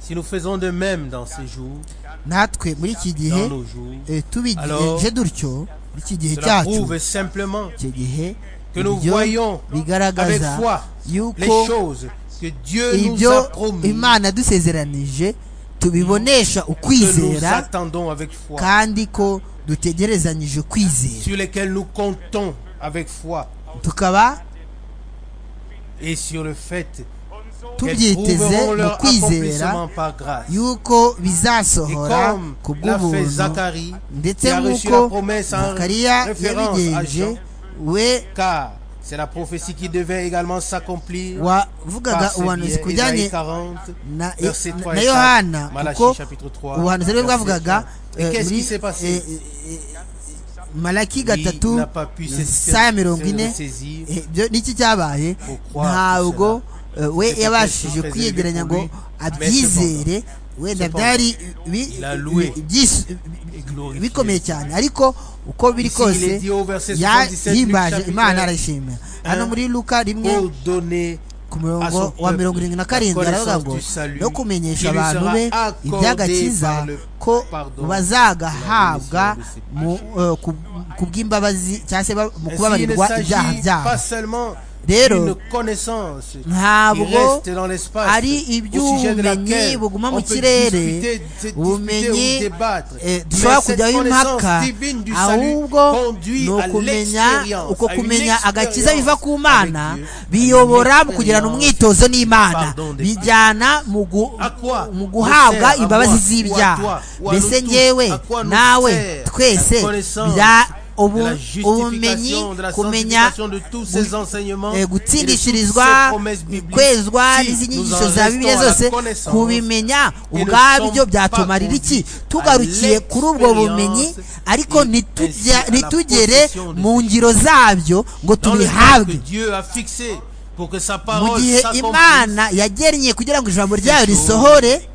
Si nous faisons de même dans ces jours, natwe muri iki gihe dans nos jours, eh, tubigenje Alors, dutyo muri iki gihe cela cyacu prouve simplement icyo gihe que nous ibyo voyons avec bigaragaza foi les yuko choses que Dieu nous ibyo a promis, imana yadusezeranije tubibonesha que nous ukwizera attendons avec foi, kandi ko dutegerezanyije ukwizera sur lesquelles nous comptons avec foi, tukaba et sur le fait qu'elles tubyiteze prouveront mu leur kwizera accomplissement par grâce. yuko Et bizasohora comme ku l'a fait bw'ubuntu Zacharie, ndetse qui a reçu la nk'uko promesse en zakariya référence à yabigenje Jean, we car c'est la prophétie qui devait également s'accomplir wavugaga par ce ubuhanuzi biais. ku bijyanye Ésaïe 40, na, verset 3 na et 4, yohana Malachie kuko chapitre 3, ubuhanuzi bwe verset bwavugaga 4. Et eh, qu'est-ce muri, qui s'est passé? eh, eh, malaki Il gatatu n'a pas pu se- saya mirongo se ine ressaisir. eh, ibyo n'iki cyabaye Pour croire ntabwo eh, we C'était yabashije quelque chose kwiyegeranya ngo très élevé pour lui, abyizere wenda cependant, byari bi- il a loué bi- byis- et glorifié. bikomeye cyane ariko uko biri Ici, il est kose dit au verset 77, yahimbaje Luc imana chapitre arayishimira hano un, muri luka pour rimwe donner ku à son murongo wa peuple mirongo irindwi na la karindwi aravuga connaissance ngo du salut no qui kumenyesha lui abantu sera be accordé iby'agakiza par le ko pardon bazagahabwa de la rémission mu, eh, ku- ku bw'imbabazi cyangwa se ba- mu Ainsi, il ne kubabarirwa ibyaha s'agit byabo pas seulement Rero, d'une connaissance qui ntabwo reste dans l'espace, ari au sujet de laquelle iby'ubumenyi buguma on mu peut kirere discuter, se discuter ou ubumenyi débattre. eh, Mais dushobora cette kujyaho impaka connaissance divine du salut ahubwo conduit ni à ukumenya l'expérience, uko à une kumenya agakiza expérience biva ku mana avec Dieu, à biyobora une mu kugirana expérience umwitozo n'imana pardon des bijyana mu gu- À quoi mu guhabwa nous sert à moi, imbabazi ou à z'ibyaha toi, ou à mbese nous tous, ngewe à quoi nous nawe sert twese la connaissance bya de la ubu- ubumenyi justification, de la kumenya sanctification de tous ces enseignements eh, et de toutes ces gutsindishirizwa promesses bibliques. kwezwa Si n'izindi nous en nyigisho za restons bibiliya à la zose connaissance, kubimenya et ne ubwabyo sommes byatumarira pas iki conduits tugarukiye à kuri ubwo bumenyi l'expérience ariko et nitujya- ainsi à la nitugere possession de mu ngiro zabyo ngo Dans le temps que tubihabwe Dieu a fixé pour que sa mu parole gihe s'accomplisse, imana yagennye kugira ngo ijambo ryayo choses risohore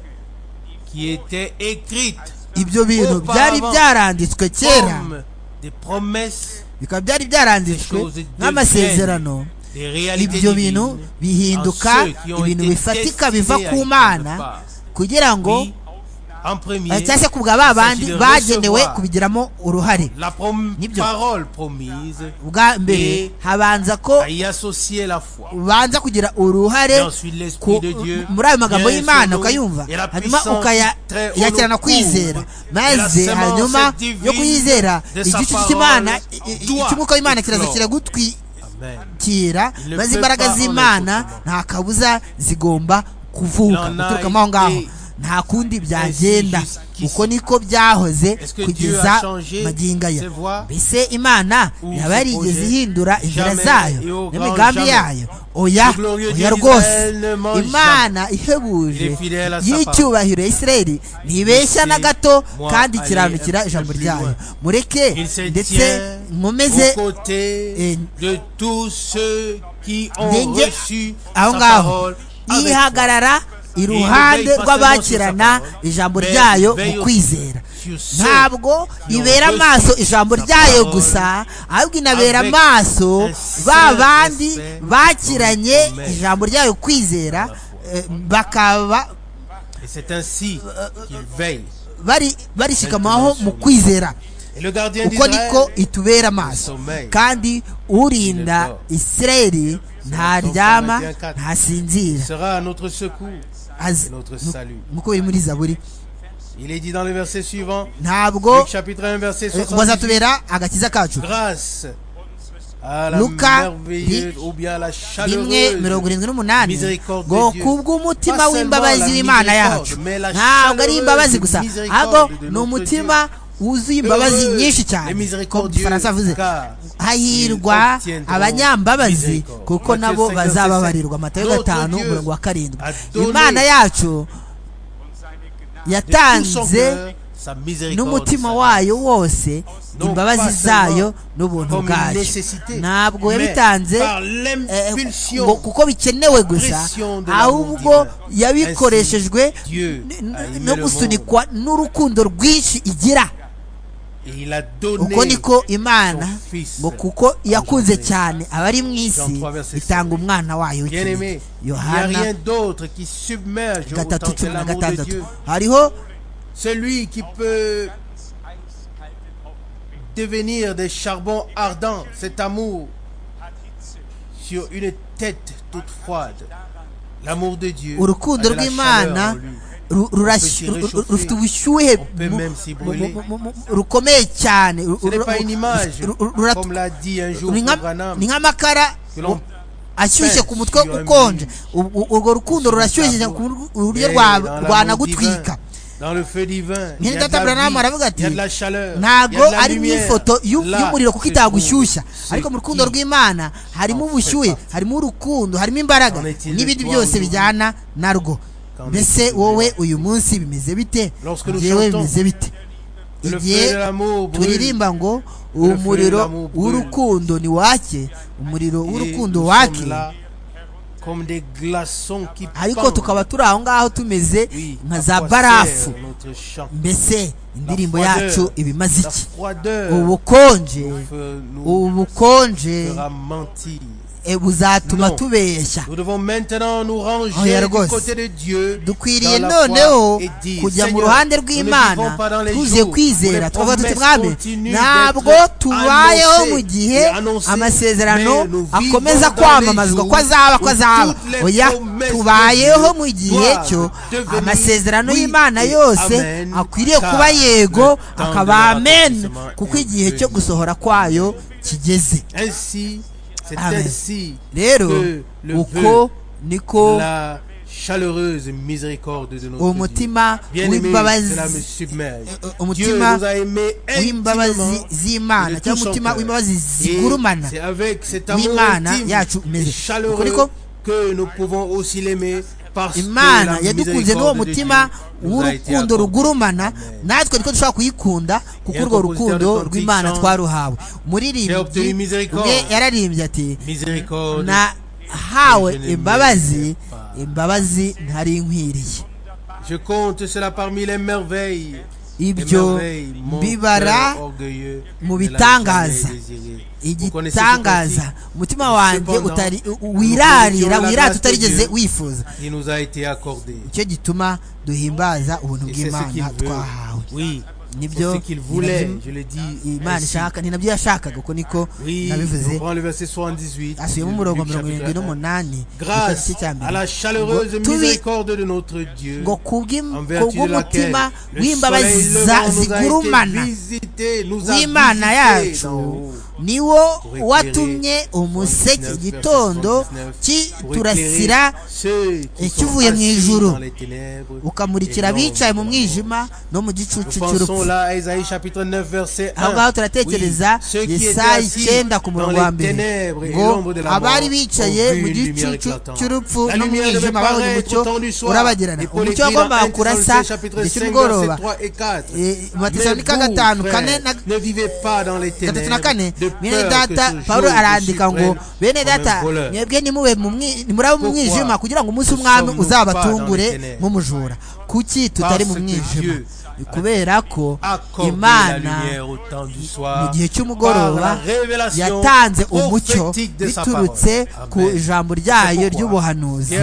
qui était écrite ibyo bintu byari Auparavant, byaranditswe kera comme des promesses, bikaba byari byaranditswe choses deviennent nk'amasezerano des réalités ibyo bintu divines en bihinduka ceux qui ont ibintu été bifatika biva destinés à ku y mana prendre part. kugira ngo Oui, cyangwa se kubwa ba bandi bagenewe kubigiramo uruhare nibyo ubwa mbere habanza ko ubanza kugira uruhare muri ayo magambo y'imana ukayumva hanyuma ukayakirana kwizera maze hanyuma yo kuyizera igicucu cy'imana icy'umwuka w'imana kiraza kiragutwikira maze imbaraga z'imana nta kabuza zigomba kuvuka guturukamo aho ngaho nta kundi byagenda uko niko byahoze kugeza magingo aya mbese imana yaba yarigeze ihindura inzira zayo n'imigambi yayo oya oya rwose imana ihebuje y'icyubahiro ya isirayeli ntibeshya na gato kandi ikiranukira ijambo ryayo mureke ndetse nkomeze ndenge aho ngaho yihagarara iruhande rw'abakirana ijambo ryayo mu kwizera ntabwo ibera amaso ijambo ryayo gusa ahubwo inabera amaso ba bandi bakiranye ijambo ryayo kwizera bakaba barishikamaho mu kwizera uko niko itubera amaso kandi urinda isirayeli ntaryama ntasinzira nk'uko biri muri zaburi Il est dit dans le verset suivant, ntabwo Luc chapitre 1 verset bazatubera agakiza kacu grâce à la luka merveilleuse ou bien la rimwe chaleureuse mirongo irindwi n'umunani Miséricorde ngo de Dieu. kubw'umutima Pas w'imbabazi seulement la w'imana yacu miséricorde, mais la ntabwo ari chaleureuse imbabazi gusa miséricorde ahubwo de ni notre umutima wuzuye imbabazi Heureuse nyinshi et cyane ko mu miséricordieux, gifaransa avuze car ils hahirwa obtiendront abanyambabazi miséricorde. kuko Matthieu nabo 5, bazababarirwa amatayo Notre gatanu Dieu umurongo wa karindwi a donné imana yacu de tout son yatanze cœur, sa miséricorde, n'umutima sa wayo wose Non imbabazi pas zayo seulement n'ubuntu comme une bwayo nécessité, ntabwo mais yabitanze par eh, l'impulsion, ngo- kuko bikenewe gusa pression de ahubwo l'amour divin. yabikoreshejwe Ainsi, Dieu n- a n- aimé no le gusunikwa n'urukundo rwinshi igira Et il a donné uko niko imana son fils ngo kuko yakunze engendré. cyane abari mu isi Jean 3, verset itanga umwana wayo bien w'ikinege aimé. Il n'y a rien yohana d'autre qui submerge autant gatatu que cumi na l'amour de gatandatu Dieu. hariho Celui qui peut devenir des charbons ardents, cet amour sur une tête toute froide. L'amour de Dieu. urukundo a de la chaleur en rw'imana lui. ru- rurashyu- peut s'y ru- ru- rufite réchauffer. ubushyuhe On peut mu- même s'y mu- brûler. mu- mu- mu- rukomeye cyane Ru- Ce n'est ru- pas ru- une image, ru- ru- ruratu- comme l'a dit un jour ni nka- Branham, ni nk'amakara que l'on ashyushye ku mutwe sur un ukonje mur. Ubwo- urwo rukundo rurashyushye ku bur- uburyo rwa- rwanagutwika Dans le feu divin. il y a mwene de la data vie, Branham aravuga il y a ati de la chaleur. il y ntabwo a de la ari lumière. n'ifoto y'u- Là, y'umuriro kuko c'est itagushyushya vous, c'est ariko mu rukundo qui. rw'imana harimo ubushyuhe harimo urukundo harimo imbaraga Qu'en est-il de n'ibindi toi byose aujourd'hui? bijyana narwo Qu'en mbese est-il de wowe uyu munsi bimeze bite Lorsque nous yewe chantons, bimeze bite Le igihe feu de l'amour brûle. turirimba ngo feu umuriro l'amour brûle. w'urukundo ni wake umuriro Et w'urukundo nous wake sommes là Comme des glaçons qui ariko pendent. tukaba turi aho ngaho tumeze Oui, nka à za quoi barafu sert notre chant mbese indirimbo froideur. yacu iba imaze La iki froideur ubukonje peut nous ubukonje fera mentir. eh, buzatuma Non. tubeshya Nous devons maintenant nous Oh, ranger Yargos. du côté de Dieu dukwiriye dans la foi noneho et dire, kujya mu Seigneur, ruhande nous ne vivons rw'imana pas dans les tuzuye jours où les kwizera tukavuga tuti promesses mwami continuent ntabwo d'être tubayeho annoncées mu gihe et annoncées, mais amasezerano nous akomeza vivons dans kwamamazwa les ko azaba jours ko azaba où toutes les oya promesses tubayeho de Dieu mu gihe cyo doivent devenir amasezerano oui y'imana et yose amen, akwiriye car kuba yego le temps de akaba amen l'accomplissement kuko est igihe cyo venu. gusohora kwayo kigeze Ainsi, c'est Amen. ainsi rero que le uko veut niko la chaleureuse miséricorde de notre uwo Dieu. mutima Bien-aimé, cela me w'imbabazi submerge. Dieu umutima nous a aimés intimement w'imbabazi z'imana de tout cyangwa son umutima cœur. w'imbabazi Et zigurumana C'est avec cet amour w'imana intime yacu umeze. et chaleureux Kuko- que nous pouvons aussi l'aimer parce que imana la yadukunze n'uwo miséricorde de mutima Dieu nous a été w'urukundo accordée. rugurumana natwe niko dushobora kuyikunda kuko urwo rukundo rw'imana twaruhawe umuririmbyi umwe yararimbye ati Miséricorde. nahawe imbabazi imbabazi ntari nkwiriye Je compte cela parmi les merveilles ibyo bibara mu bitangaza igitangaza umutima wanjye utari wirarira wirata utarigeze wifuza icyo gituma duhimbaza ubuntu bw'imana twahawe nibyo imana ishaka ni nabyo yashakaga uko niko nabivuze asubiyemo umurongo mirongo irindwi n'umunani igice cya mbere ngo kubw'umutima w'imbabazi zigurumana w'imana yacu niwo watumye umuseke igitondo kiturasira ikivuye mu ijuru ukamurikira abicaye mu mwijima no mu gicucu cy'urupfu aho ngaho turatekereza yesayi icyenda ku murongo wa mbere ngo abari bicaye mu gicucu cy'urupfu no mu mwijima babonye umucyo urabagirana umucyo wagombaga kurasa icy'umugoroba matesanika gatanu kane na gatatu na kane bene data paul arandika ngo bene data mwebwe nimube muraba mu mwijima kugira ngo umunsi w'umwami uzabatungure nk'umujura kuki tutari mu mwijima kubera ko imana mu gihe cy'umugoroba yatanze umucyo biturutse ku ijambo ryayo ry'ubuhanuzi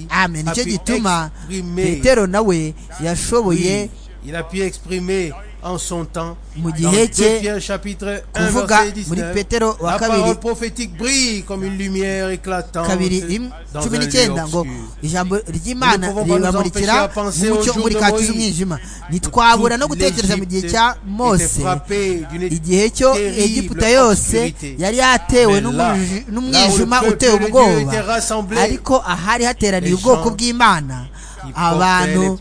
amen nicyo gituma petero nawe yashoboye en son temps. Dans 2 Pierre chapitre 1 verset 19, la parole prophétique brille comme une lumière éclatante dans un lieu obscur. ijambo ry'imana ribamurikira umucyo muri kati z'umwijima ntitwabura no gutekereza mu gihe cya mose igihe cyo egiputa yose yari yatewe n'umwijima uteye ubwoba ariko ahari hateraniye ubwoko bw'imana abantu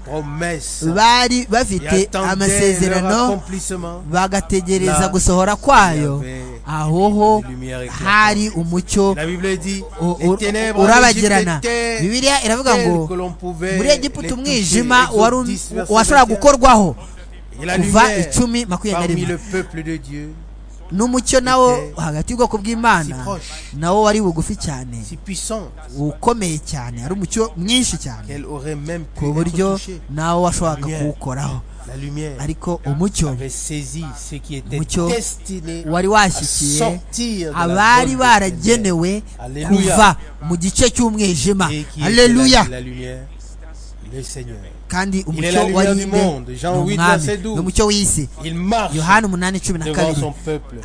bari bafite amasezerano bagategereza gusohora kwayo ahoho hari umucyo urabagirana bibiliya iravuga ngo muri egiputa umwijima washobora gukorwaho kuva icumi makumyabiri na rimwe n'umucyo nawo hagati y'ubwoko bw'imana nawo wari bugufi cyane ukomeye cyane ari umucyo mwinshi cyane ku buryo nawo washoboraga kuwukoraho ariko umucyo umucyo wari washyikiye abari baragenewe kuva mu gice cy'umwijima aleluya kandi umucyo warinde ni umwami ni umucyo w'isi yohani umunani cumi na kabiri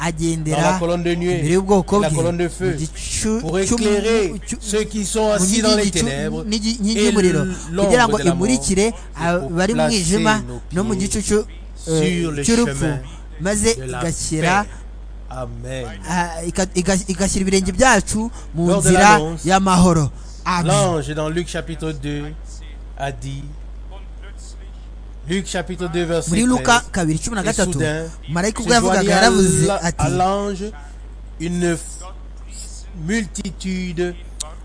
agendera imbere y'ubwoko bwe n'inkingi y'umuriro kugira ngo imurikire abari mu mwijima no mu gicucu cy'urupfu maze igashyira igashyira ibirenge byacu mu nzira y'amahoro L'ange dans Luc chapitre 2 a dit Luc chapitre 2 verset 13. muri luka kabiri cumi na gatatu marayika ubwo yavugaga yaravuze ati une multitude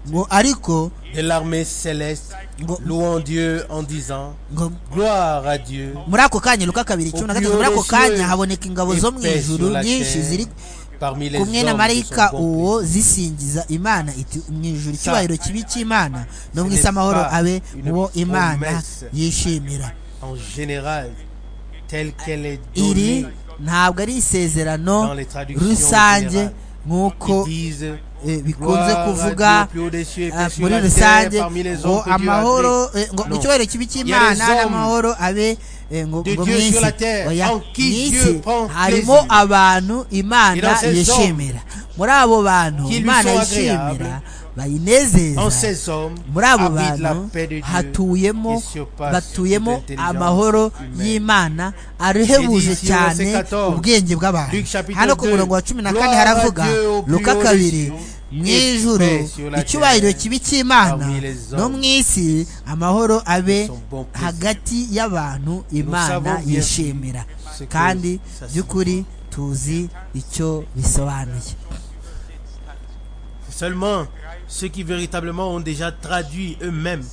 ngo ariko de l'armée céleste louant Dieu en disant gloire à Dieu muri ako kanya luka kabiri cumi na gatatu muri ako kanya haboneka ingabo zo mu ijuru nyinshi ziri kumwe na marayika uwo zisingiza imana iti mu ijuru icyubahiro kibi cy'imana no mu isi amahoro abe uwo imana yishimira en général telle qu'elle est donnée iri ntabwo ari isezerano dans les traductions rusange générales. nk'uko Ils disent eh, bikunze Gloire à kuvuga Dieu plus haut des cieux et ah, plus sur muri la rusange terre, parmi les ngo hommes que Dieu a amahoro créés. eh, ngo Non. icyubahiro kibi Il y cy'imana a des hommes n'amahoro abe eh, ngo de ngo mu Dieu sur isi la terre, Oya, en qui mu Dieu isi prend harimo plaisir. Et abantu dans imana ces hommes yishimira muri abo bantu qui lui imana sont yishimira agréables, en bayinezeza ces hommes muri abo habite la bantu paix de Dieu hatuyemo qui surpasse batuyemo toute intelligence amahoro humaine. y'imana arehebuje Et d'ici au cyane verset 14, ubwenge bw'abantu Luc chapitre hano ku 2, murongo wa cumi na gloire kane haravuga à Dieu au plus luka haut des kabiri cieux, mu et ijuru paix sur la icyubahiro terre, kibi cy'imana parmi les no hommes. mu isi amahoro abe Son bon plaisir. hagati y'abantu imana savons bien yishimira ce que kandi ça by'ukuri tuzi icyo bisobanuye Seulement, ceux qui véritablement ont déjà traduit eux-mêmes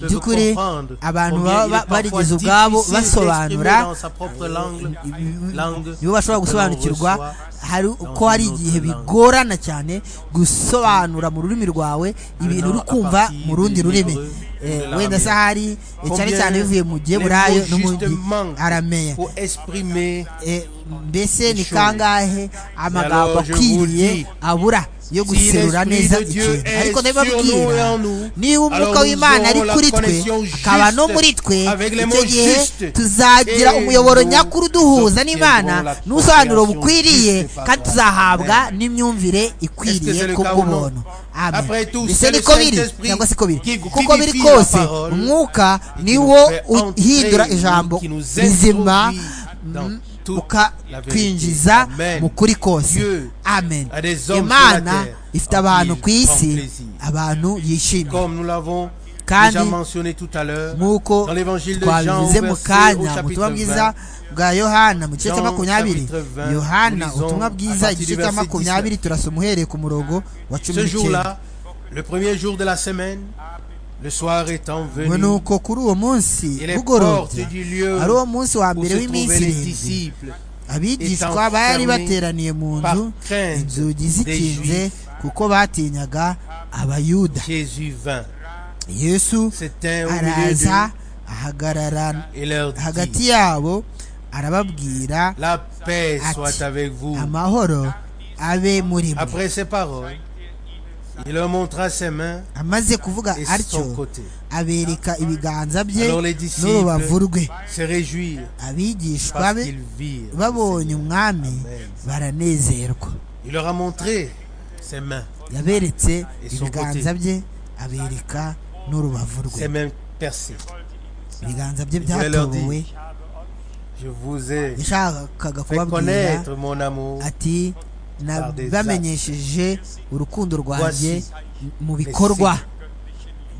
by'ukuri abantu baba barigeze ubwabo basobanura nibo bashobora gusobanukirwa hari uko hari igihe bigorana cyane gusobanura mu rurimi rwawe ibintu uri kumva mu rundi rurimi wenda se ahari cyane cyane bivuye mu giheburayo no mu arameya mbese ni kangahe amagambo akwiriye abura yo guserura neza ikintu ariko ndabibabwira niba umwuka w'imana ari kuri twe akaba no muri twe icyo gihe tuzagira umuyoboro nyakuri uduhuza n'imana n'ubusobanuro bukwiriye kandi tuzahabwa n'imyumvire ikwiriye kubw'ubuntu mbese niko biri cyangwa si ko biri kuko biri kose umwuka niwo uhindura ijambo rizima twinjiza mu kuri kose amen imana ifite abantu ku isi abantu yishimye kandi nk'uko twabivuze mu kanya ubutumwa bwiza bwa yohana mu gice cya makumyabiri yohana ubutumwa bwiza igice cya makumyabiri turasa umuhereye ku murongo wa cumi n'icyenda nuko kuri uwo munsi bugorobye ari uwo munsi wa mbere w'iminsi irindwi abigishwa bari bateraniye mu nzu inzugi zikinze kuko batinyaga abayuda yesu araza ahagarara hagati yabo arababwira ati amahoro abe muri mwe amaze kuvuga atyo abereka ibiganza bye n'urubavu rwe abigishwa be babonye umwami baranezerwa yaberetse ibiganza bye abereka n'urubavu rwe ibiganza bye byatobowe yashakaga kubabwira ati bamenyesheje urukundo rwanjye mu bikorwa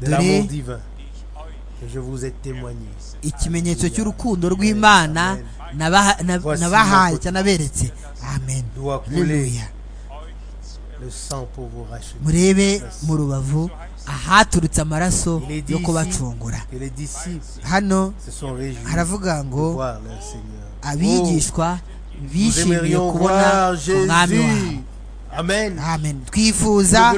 dore ikimenyetso cy'urukundo rw'imana nabahaye cyanaberetse amen haleluya murebe mu rubavu ahaturutse amaraso yo kubacungura hano haravuga ngo abigishwa bishimiye kubona umwami wawe twifuza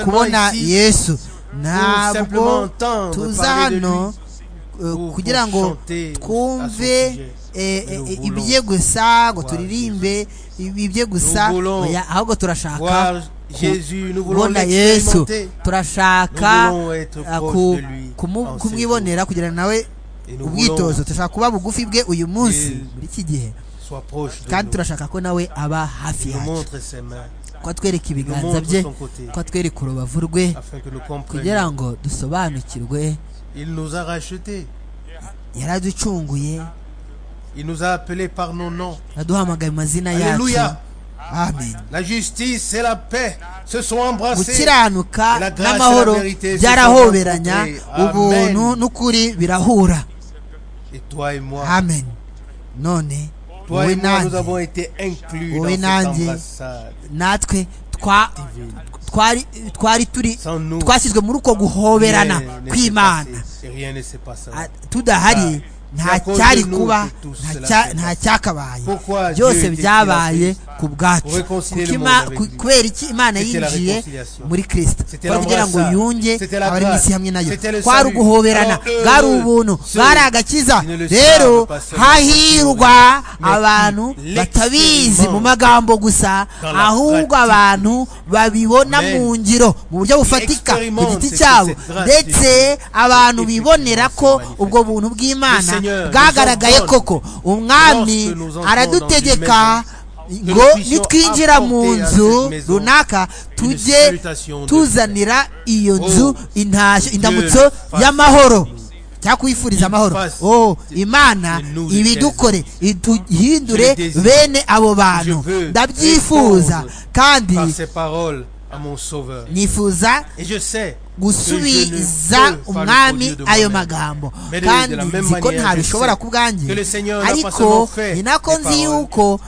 kubona yesu ntabwo tuza hano kugira ngo twumve ibye gusa ngo turirimbe ibye gusa ahubwo turashaka kubona yesu turashaka kumwibonera kugira nawe ubwitozo turashaka kuba bugufi bwe uyu munsi muri iki gihe kandi turashaka ko nawe aba hafi yacu ko atwereka ibiganza bye ko atwereka urubavu rwe kugira ngo dusobanukirwe yaraducunguye aduhamagaye mu mazina yacu amen gukiranuka n'amahoro byarahoberanya ubuntu n'ukuri birahura amen none wowe nanjye wowe nanjye natwe twari turi twashyizwe muri uko guhoberana kw'imana tudahari nta cyari kuba nta cyakabaye byose byabaye ku bwacu kubera iki imana yinjiye muri kirisita kugira ngo yunge abari mu isi hamwe nayo kwari uguhoberana bwari ubuntu bwari agakiza rero hahirwa abantu batabizi mu magambo gusa ahubwo abantu babibona mu ngiro mu buryo bufatika ku giti cyabo ndetse abantu bibonera ko ubwo buntu bw'imana bwagaragaye koko umwami aradutegeka ngo nitwinjira mu nzu runaka tujye tuzanira iyo nzu intashyo indamutso y'amahoro cyangwa kuyifuriza amahoro oh imana ibidukore iduhindure bene abo bantu ndabyifuza kandi nifuza gusubiza umwami ayo magambo kandi nzi ko ntabishobora ku bwanjye ariko ni nako nzi yuko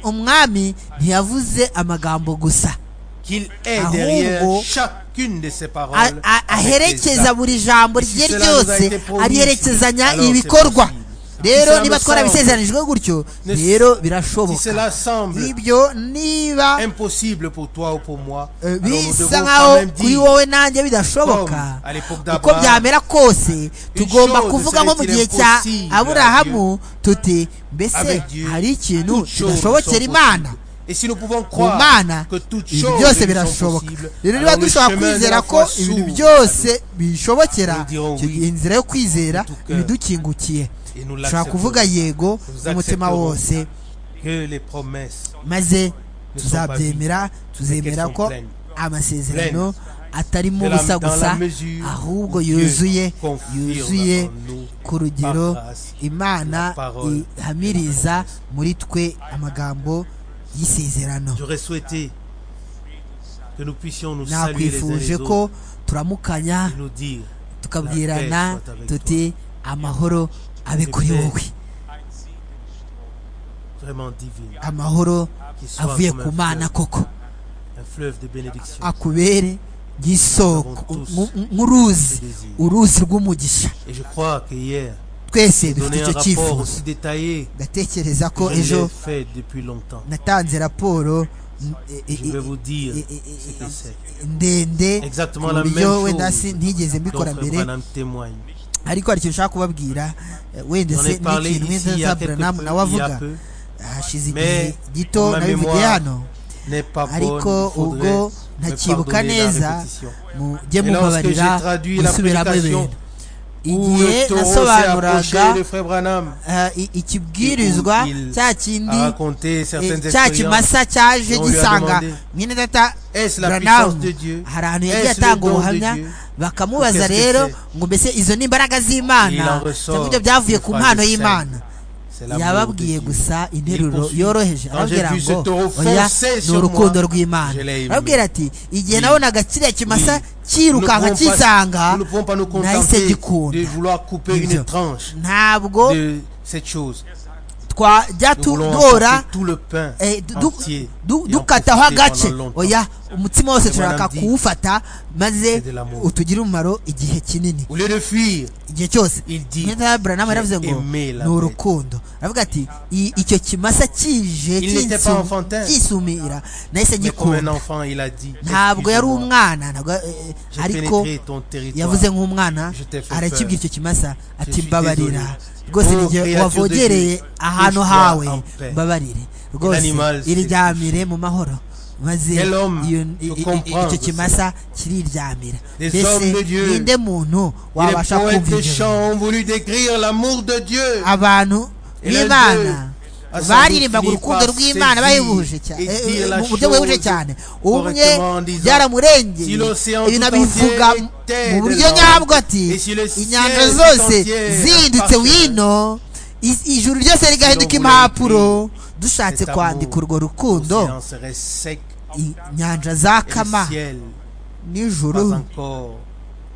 umwami ntiyavuze amagambo gusa qu'il est ahubwo derrière chacune de ses paroles. a- a- avec des aherekeza actes. buri jambo rye cela nous a ryose été promis, ariherekezanya alors c'est ibikorwa possible. rero Cela niba me semble- twarabisezeranijwe gutyo Ne- rero Si birashoboka cela semble ibyo niba impossible pour toi ou pour moi, eh, alors nous bisa devons nkaho quand même kuri dire wowe nanjye bidashoboka Comme à l'époque uko d'Abraham, byamera kose tugomba chose kuvuga nko mu serait gihe cya impossible à aburahamu tuti mbese avec Dieu, hari ikintu toutes choses kidashobokera sont imana possibles. Et si nous pouvons ku croire mana que toutes ibintu choses byose nous sont birashoboka possibles, rero niba alors le dushobora chemin de kwizera la foi ko ibintu s'ouvre byose bishobokera Nous dirons icyo oui. gihe inzira yo kwizera Tout cœur. ibidukingukiye Et nous dushobora kuvuga l'accepterons. yego Nous n'umutima accepterons wose que les promesses maze Ne sont pas tuzabyemera tuzemera sont ko pleines. amasezerano atarimo de la- ubusa dans gusa la mesure ahubwo où Dieu yuzuye confirme yuzuye en nous ku rugero par grâce imana la parole ihamiriza muri twe amagambo y'isezerano J'aurais souhaité que nous puissions nous saluer les uns nakwifuje les autres ko turamukanya et nous dire tukabwirana tuti amahoro abe kuri wowe vraiment divine, amahoro qu'il soit avuye comme ku un mana fleuve, koko un fleuve de bénédiction. akubere nk'isoko nk- nk- nk'uruzi uruzi rw'umugisha Et je crois que hier, twese j'ai dufite donné un icyo rapport cyifuzo aussi détaillé ndatekereza ko que je ejo l'ai fait depuis longtemps. natanze raporo mm, e- e- Je vais e- vous dire e- e- e- ce que c'est. ndende Exactement ku la même buryo wenda chose. si ntigeze dont mbikora Frère mbere Branham témoigne. ariko hari ikintu nshaka kubabwira eh, wenda J'en se ai parlé n'ikintu ici wenda il y a quelque peu, zaburanamu nawe il y a avuga peu. hashize igihe Mais gito ma nabivugiye mémoire hano n'est pas bonne, ariko il faudrait ubwo me ntakibuka pardonner la neza répétition. mujye Et lorsque mubabarira j'ai traduit la musubiramo prédication ibintu où igihe le taureau s'est nasobanuraga approché de Frère Branham eh, i- ikibwirizwa Et où il cya kindi a raconté eh, certaines cya expériences. kimasa cyaje dont on lui a gisanga demandé, mwene data Est-ce la puissance buranamu de Dieu hari ahantu yagiye Est-ce le atanga don de ubuhamya Dieu bakamubaza Qu'est-ce que rero c'est? ngo mbese izo ni imbaraga Et il en z'imana cyangwa ressort ibyo byavuye une ku phrase mpano sainte. y'imana C'est l'amour de yababwiye Dieu. gusa Il interuro poursuit. yoroheje Quand j'ai arababwira vu ce ngo taureau oya foncer ni sur urukundo moi, rw'imana je l'ai aimé. arababwira ati igihe Oui. nabonaga kiriya Oui. kimasa Nous ne cyirukanka pouvons pas- kisanga nous ne pouvons pas nous nahise contenter de gikunda vouloir couper Ibyo. une tranche ntabwo de cette chose. twajya Nous voulons tudora emporter tout le pain eh, du- du- entier du- et en dukataho profiter agace pendant longtemps. oya umutima wose Et turashaka madame dit, kuwufata maze c'est de l'amour. utugire umumaro igihe kinini Au lieu de fuir, igihe cyose Il dit, nk'inda buranamu yaravuze ngo aimé la ni bête." urukundo aravuga ati "I- icyo kimasa kije Il n'était kinsu- pas enfantin. kisumira nahise mais comme un ngikunda enfant, il a dit ntabwo yari Excuse-moi, umwana ntabwo eh, j'ai ariko pénétré ton territoire. yavuze nk'umwana Je t'ai fait arakibwira peur. icyo kimasa ati suis mbabarira désolé. rwose Oh, n'igihe créature wavogereye de Dieu, ahantu laisse-moi hawe en paix. mbabarire rwose animal s'est iriryamire mu mahoro maze Quel homme iyo- peut i- i- comprendre icyo ça? kimasa kiriryamira Des mbese hommes de Dieu. ninde muntu Et wabasha Les poètes kumva des ibyo chants ont voulu décrire l'amour de Dieu. abantu Et l'un b'imana d'eux a sans baririmbaga doute urukundo fini par rw'imana saisir bahebuje cyane et dire la mu buryo buhebuje chose cyane umwe correctement en disant, byaramurengeye si l'océan ibintu tout abivuga entier était mu buryo énorme, nyabwo ati et si le ciel inyanja tout zose entier zindutse appartenait, wino i- ijuru ryose rigahinduka si l'on impapuro voulait dushatse cet amour, kwandika urwo rukundo L'océan serait sec inyanja et zakama le ciel pas n'ijuru encore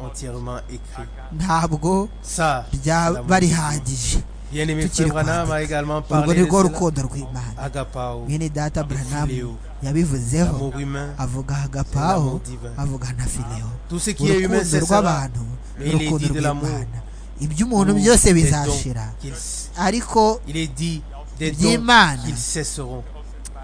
entièrement écrit. ntabwo Ça, c'est ryaba l'amour. rihagije Bien-aimé tukiri Frère Branham a kwandika. également urwo parlé ni de rwo cela. rukundo rw'imana Agapao, mwene data Fileo. buranamu yabivuzeho l'amour humain, avuga L'amour hagapawo divin. avuga na filewo tout ce qui est humain, urukundo c'est cela. rw'abantu Mais il est urukundo dit de l'amour. rw'imana iby'umuntu byose Des dons bizashira qu'il- ariko Il est dit des dons iby'imana qu'ils cesseront.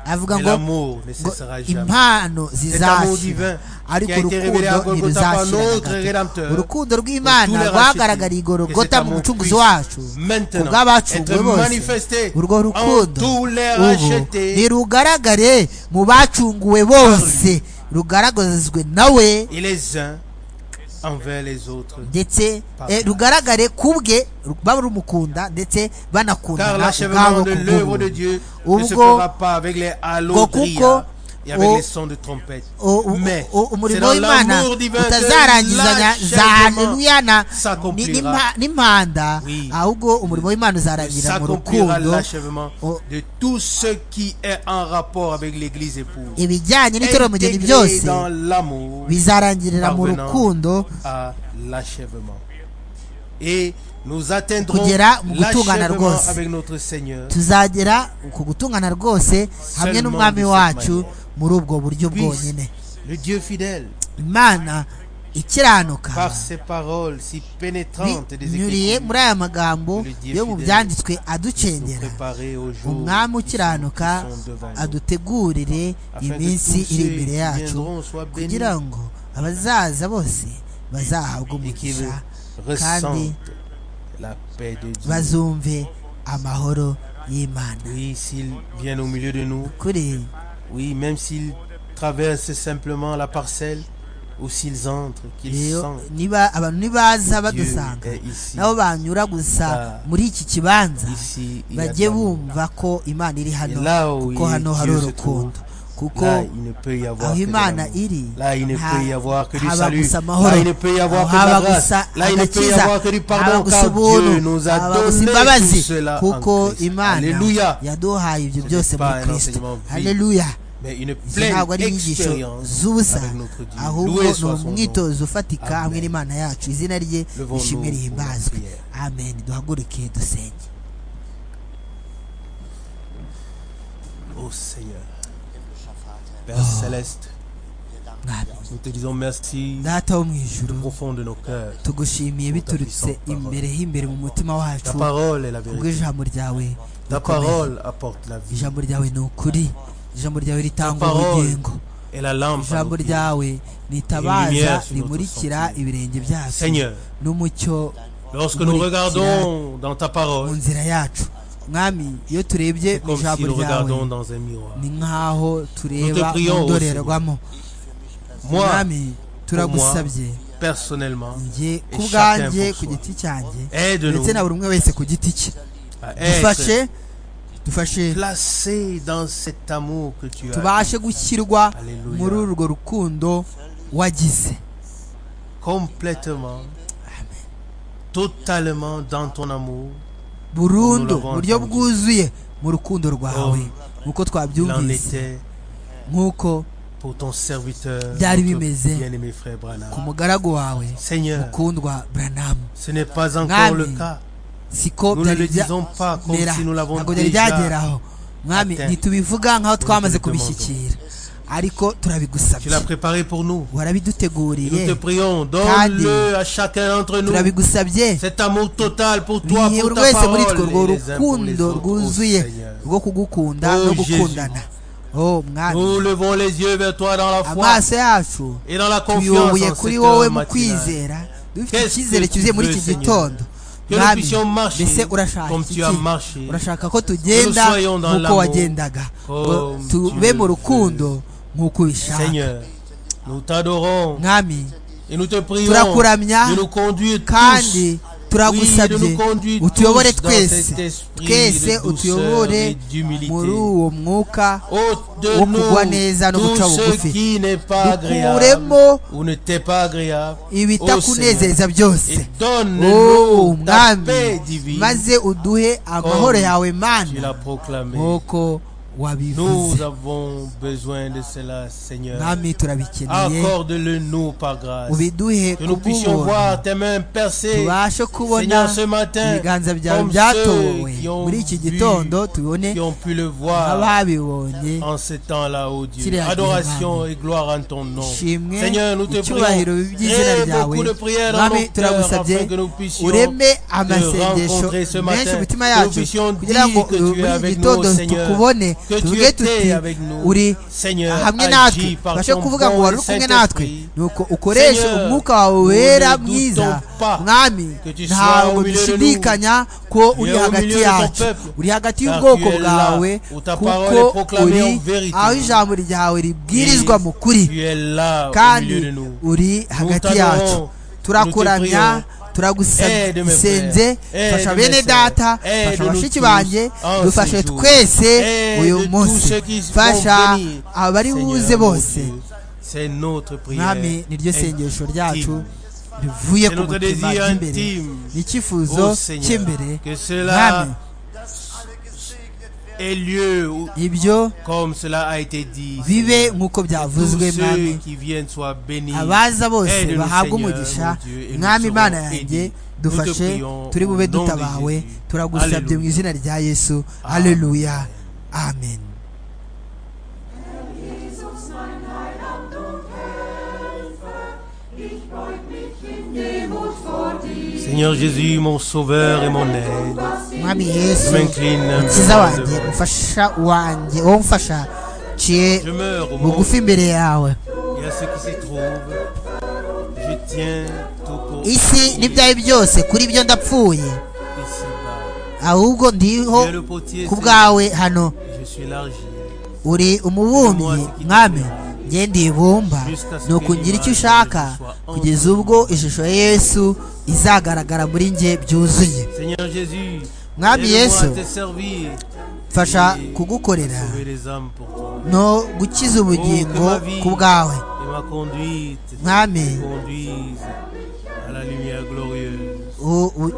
avuga Mais ngo l'amour ne ngo cessera jamais. impano Cet amour zizashira divin qui ariko a été révélé à urukundo Golgotha par ntiruzashira na notre gato. Rédempteur. urukundo rw'imana Pour tous les rwagaragariye rachetés. Et igorogota cet mu amour mucunguzi puisse wacu maintenant ubw'abacuguwe être bose manifesté urwo en rukundo tous les ubu rachetés. ntirugaragare mu bacunguwe bose rugaragazwe nawe Et les uns envers les autres. ndetse eh, rugaragare ku bwe barumukunda ndetse Car banakundana ubwabo l'achèvement de ku l'œuvre de bw'ubuntu Dieu ne se ubwo fera pas avec les ngo halos kuko et avec o- les sons de trompette. o- o- Mais o- c'est umurimo dans w'imana l'amour divin utazarangizanya que za haleluya na ni- s'accomplira. n'impa- n'impanda Oui. ahubwo umurimo w'imana uzarangira mu s'accomplira rukundo l'achèvement o- de tout ce qui est en rapport avec l'Église épouse. ibijyanye n'itorero mugeni Intégré byose dans l'amour bizarangirira mu parvenant rukundo à l'achèvement. Et nous atteindrons Kugera mu gutungana l'achèvement rwose. avec notre Seigneur. tuzagera ku gutungana rwose hamwe Seulement n'umwami de cette wacu manière. muri ubwo buryo Puisse bwonyine le Dieu fidèle, imana ikiranuka par ses paroles si pénétrantes des binyuriye muri Écritures, aya magambo yo mu byanditswe nous aducengera préparer au jour umwami qui ukiranuka sont devant nous, adutegurire afin que iminsi tous iri ceux imbere qui yacu viendront soient bénis kugira ngo abazaza bose bazahabwe et qu'ils umugisha kandi ressentent la paix de Dieu. bazumve amahoro y'imana Oui, s'il vient au milieu de nous, kuri oui, même s'il traverse simplement la parcelle, ou s'ils entrent, qu'ils rero sentent niba abantu Dieu nibaza badusanga est ici. nabo banyura gusa Ah. muri iki kibanza Ici, il bajye attend. bumva ko imana iri hano Là où kuko il- hano hari Dieu se urukundo kuko Là, il ne peut y avoir aho que de imana l'amour. iri Là, il ne nta- peut y avoir que du haba salut. gusa Là, amahoro il ne peut y avoir Aho que de la haba grâce. gusa Là, il ne peut y agakiza avoir que du haba pardon. gusa Car Dieu ubuntu nous haba a gusa donné tout imbabazi cela en kuko Christ. imana Alléluia. yaduhaye ibyo Ce byose n'est muri pas un kirisito enseignement vide. haleluya Mais une izo pleine ntabwo ari inyigisho expérience z'ubusa avec notre Dieu. ahubwo Loué ni soit son nom. umwitozo ufatika Amen. hamwe n'imana yacu izina rye Levons-nous rishimwe pour la rihimbazwe prière. amen duhaguruke dusenge Ô Seigneur, Père céleste, mwami nous te disons merci data wo mu ijuru du profond de nos cœurs. tugushimiye biturutse puissante parole. imbere h'imbere mu mutima Ta wacu parole est la vérité. kubw'ijambo ryawe Ta rikomeye. parole apporte la vie. ijambo ryawe ni ukuri ijambo ryawe ritanga Ta parole. ubugingo Et la lampe. à nos ijambo pieds. ryawe ni itabaza lumière sur notre rimurikira sentier. ibirenge byacu Seigneur, n'umucyo lorsque nous regardons dans ta mu parole, nzira yacu mwami iyo turebye c'est mu comme si ijambo nous ryawe regardions dans un miroir. ni nk'aho tureba prions, mu oh ndorerwamo Moi, mwami turagusabye personnellement, njye ku chacun bwanjye pour ku soi. giti cyanjê aide-nous ndetse na buri umwe wese ku giti cye à être dufashe dufashe placés dans cet amour que tu as, tubashe gushyirwa Alléluia. muri urwo rukundo wagize complètement, totalement dans ton amour, burundu Nous l'avons buryo entendu. bwuzuye mu rukundo rwawe Comme nk'uko il en twabyumvise était nk'uko pour ton serviteur, Byari notre bimeze. bien-aimé frère ku Branham. mugaragu wawe Seigneur, mukundwa buranamu ce n'est pas encore Amen. le cas. siko Nous ne byari le disons pas comme byagera si nous l'avons ntabwo byari déjà. byageraho mwami atteint. ntitubivuga nk'aho twamaze te demandons. kubishyikira ariko Tu turabigusabye l'as préparé pour nous. Et warabiduteguriye Nous te prions, Cadre. donne-le à chacun d'entre nous. turabigusabye Cet amour total pour toi, buri pour buri ta wese muri twe urwo parole, et les uns pour les rukundo autres, ô rwuzuye Seigneur. rwo kugukunda Oh, no Jésus. gukundana oh mwami Nous levons les yeux vers toi dans la foi amaso yacu et dans la confiance tuyoboye en kuri cette wowe heure mu matinale. kwizera dufite Qu'est-ce icyizere que tu cyuzuye muri veux, iki Seigneur? gitondo Que nous mwami puissions marcher mbese urashaka comme tu as iki? marché. urashaka ko tugenda Que nous soyons dans nk'uko l'amour. wagendaga ngo Comme tu tube le mu veux. rukundo nk'uko ubishaka Seigneur, nous t'adorons mwami et nous te prions Turakuramya de nous conduire tous kandi Oui, turagusabye de nous conduire utuyobore tous dans cet twese esprit twese de douceur et utuyobore d'humilité. muri uwo mwuka ôte wo de kugwa neza no nous guca tout bugufi. ce qui n'est pas agréable dukuremo ou ne t'est pas agréable ô Seigneur, ibitakunezeza et byose Oh, donne-nous ta paix mwami divine maze uduhe amahoro Comme yawe tu l'as mana proclamé. nk'uko Nous wabivuze avons besoin de cela, Seigneur. mwami turabikeneye Accorde-le nous par grâce. ubiduhe Que nous puissions kubw'ubuntu voir tes mains percer. tubashe kubona Seigneur, ce matin, ibiganza byawe comme byatowe ceux qui ont, muri iki vu, gitondo tubone qui ont pu le voir ababibonye en ce temps-là, ô Dieu. Kyria Adoration Dieu. et gloire en ton nom. Ishimwe, Seigneur, nous te icyubahiro prions. by'izina Crée ryawe. beaucoup de prières dans mwami nos cœurs turagusabye afin que nous puissions ureme te amasengesho rencontrer ce menshi matin. mu mitima Que nous yacu puissions kugira dire ngo que tu es muri iki avec nous, gitondo Seigneur. tukubone Que tu tuvuge tuti étais avec nous. uri Seigneur, hamwe natwe agis par ubashe ton kuvuga ngo bon wari et uri kumwe Saint-Esprit. natwe nuko ukoreshe Seigneur, umwuka wawe nous wera ne doutons mwiza pas mwami que tu sois ntabwo au milieu de nous. dushidikanya ko Tu uri es au hagati milieu de ton yacu peuple. uri hagati Car y'ubwoko tu es là bwawe où ta parole kuko est proclamée uri en vérité. aho ijambo ryawe ribwirizwa mu kuri Tu es là au milieu de kandi nous. uri hagati t'adorons, yacu nous te turakuramya prions. turagusabye Aide mes dusenze frères, fasha aide mes bene sœurs, data aide fasha nous bashiki tous banjye en dufashe ces jours. twese Aide uyu tous munsi ceux qui vont fasha venir. abari Seigneur, mon buze bose Dieu, C'est notre prière. mwami niryo sengesho ryacu intime. rivuye C'est ku notre mutima désir by'imbere intime. Ô ni icyifuzo Seigneur, cy'imbere que mwami cela ait lieu où- ibyo comme cela a été dit. bibe nk'uko Tous byavuzwe mwami ceux qui viennent soient bénis. abaza bose Aide-nous, bahabwe Seigneur, umugisha mon Dieu, et nous mwami serons imana yanjye bénis. Nous te dufashe prions turi au bube nom de dutabawe Jésus. turagusabye Alléluia. mu izina rya yesu haleluya amen Jesus, mein Heiland und Herr. Seigneur Jésus, mon sauveur et mon aide, mwami yesu je m'incline un peu mukiza devant wanjye vous. umufasha wanjye wowe umfasha ciye Je meurs au monde bugufi imbere yawe et à ce qui s'y trouve. Je tiens tout pour isi n'ibyawe byose kuri byo ndapfuye ici-bas. ahubwo Tu ndiho es le potier, ku Seigneur, bwawe hano je suis l'argile. uri umubumbyi mwami njye ndibumba ni ukungira icyo ushaka kugeza ubwo ishusho ya yesu izagaragara muri njye byuzuye Seigneur Jésus, Mwami aide-moi Yesu. à te servir mfasha kugukorera et les âmes pour toi. no gukiza ubugingo ku bwawe Et ma conduite mwami conduise à la lumière glorieuse. u- u-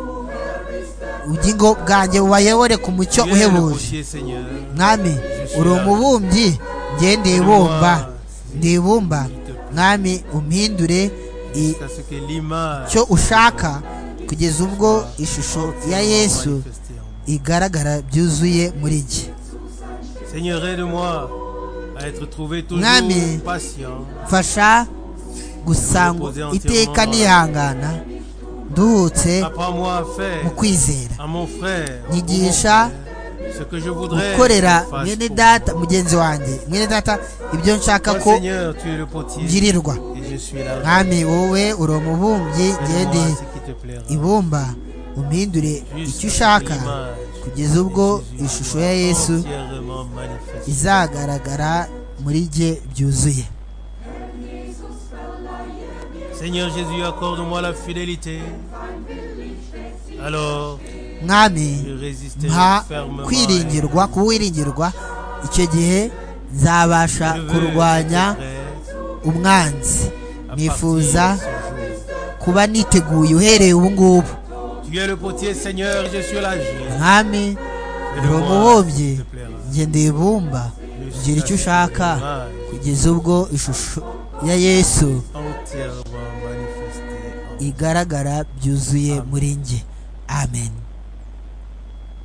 ubugingo bwanjye bubayobore ku mucyo Tu es le uhebuje potier, Seigneur. mwami uri umubumbyi njye ndibumba ndibumba mwami umpindure i- Jusqu'à ce que l'image icyo ushaka kugeza ubwo ishusho ya yesu manifestée en moi. igaragara byuzuye muri njye Seigneur, aide-moi à être trouvé toujours Mwami. patient, mfasha gusangwa iteka nihangana nduhutse Apprends-moi à faire mu kwizera à mon frère ou mon frère, Nigisha ce que je voudrais gukorera qu'il fasse mwene pour data mugenzi wanjye mwene data ibyo nshaka moi. Toi, ko Seigneur, tu es le potier ngirirwa et je suis là. mwami wowe uri umubumbyi ngende Aide-moi à ce qui te plaira. ibumba umpindure icyo ushaka kugeza ubwo ishusho ya yesu entièrement manifestée. izagaragara muri jye byuzuye Seigneur Jésus, accorde-moi la fidélité. Alors, mwami je résisterai mpa fermement. à kwiringirwa kuwiringirwa icyo gihe nzabasha elle. Je veux kurwanya être prêt umwanzi à nifuza partir de ce jour. kuba niteguye uhereye ubu ngubu Tu es le potier, Seigneur, je suis la gêne. mwami uri umubumbyi s'il te plaît. njye ndibumba ngira icyo ushaka kugeza ubwo ishusho ya yesu Entièrement manifestée en igaragara byuzuye muri njye amen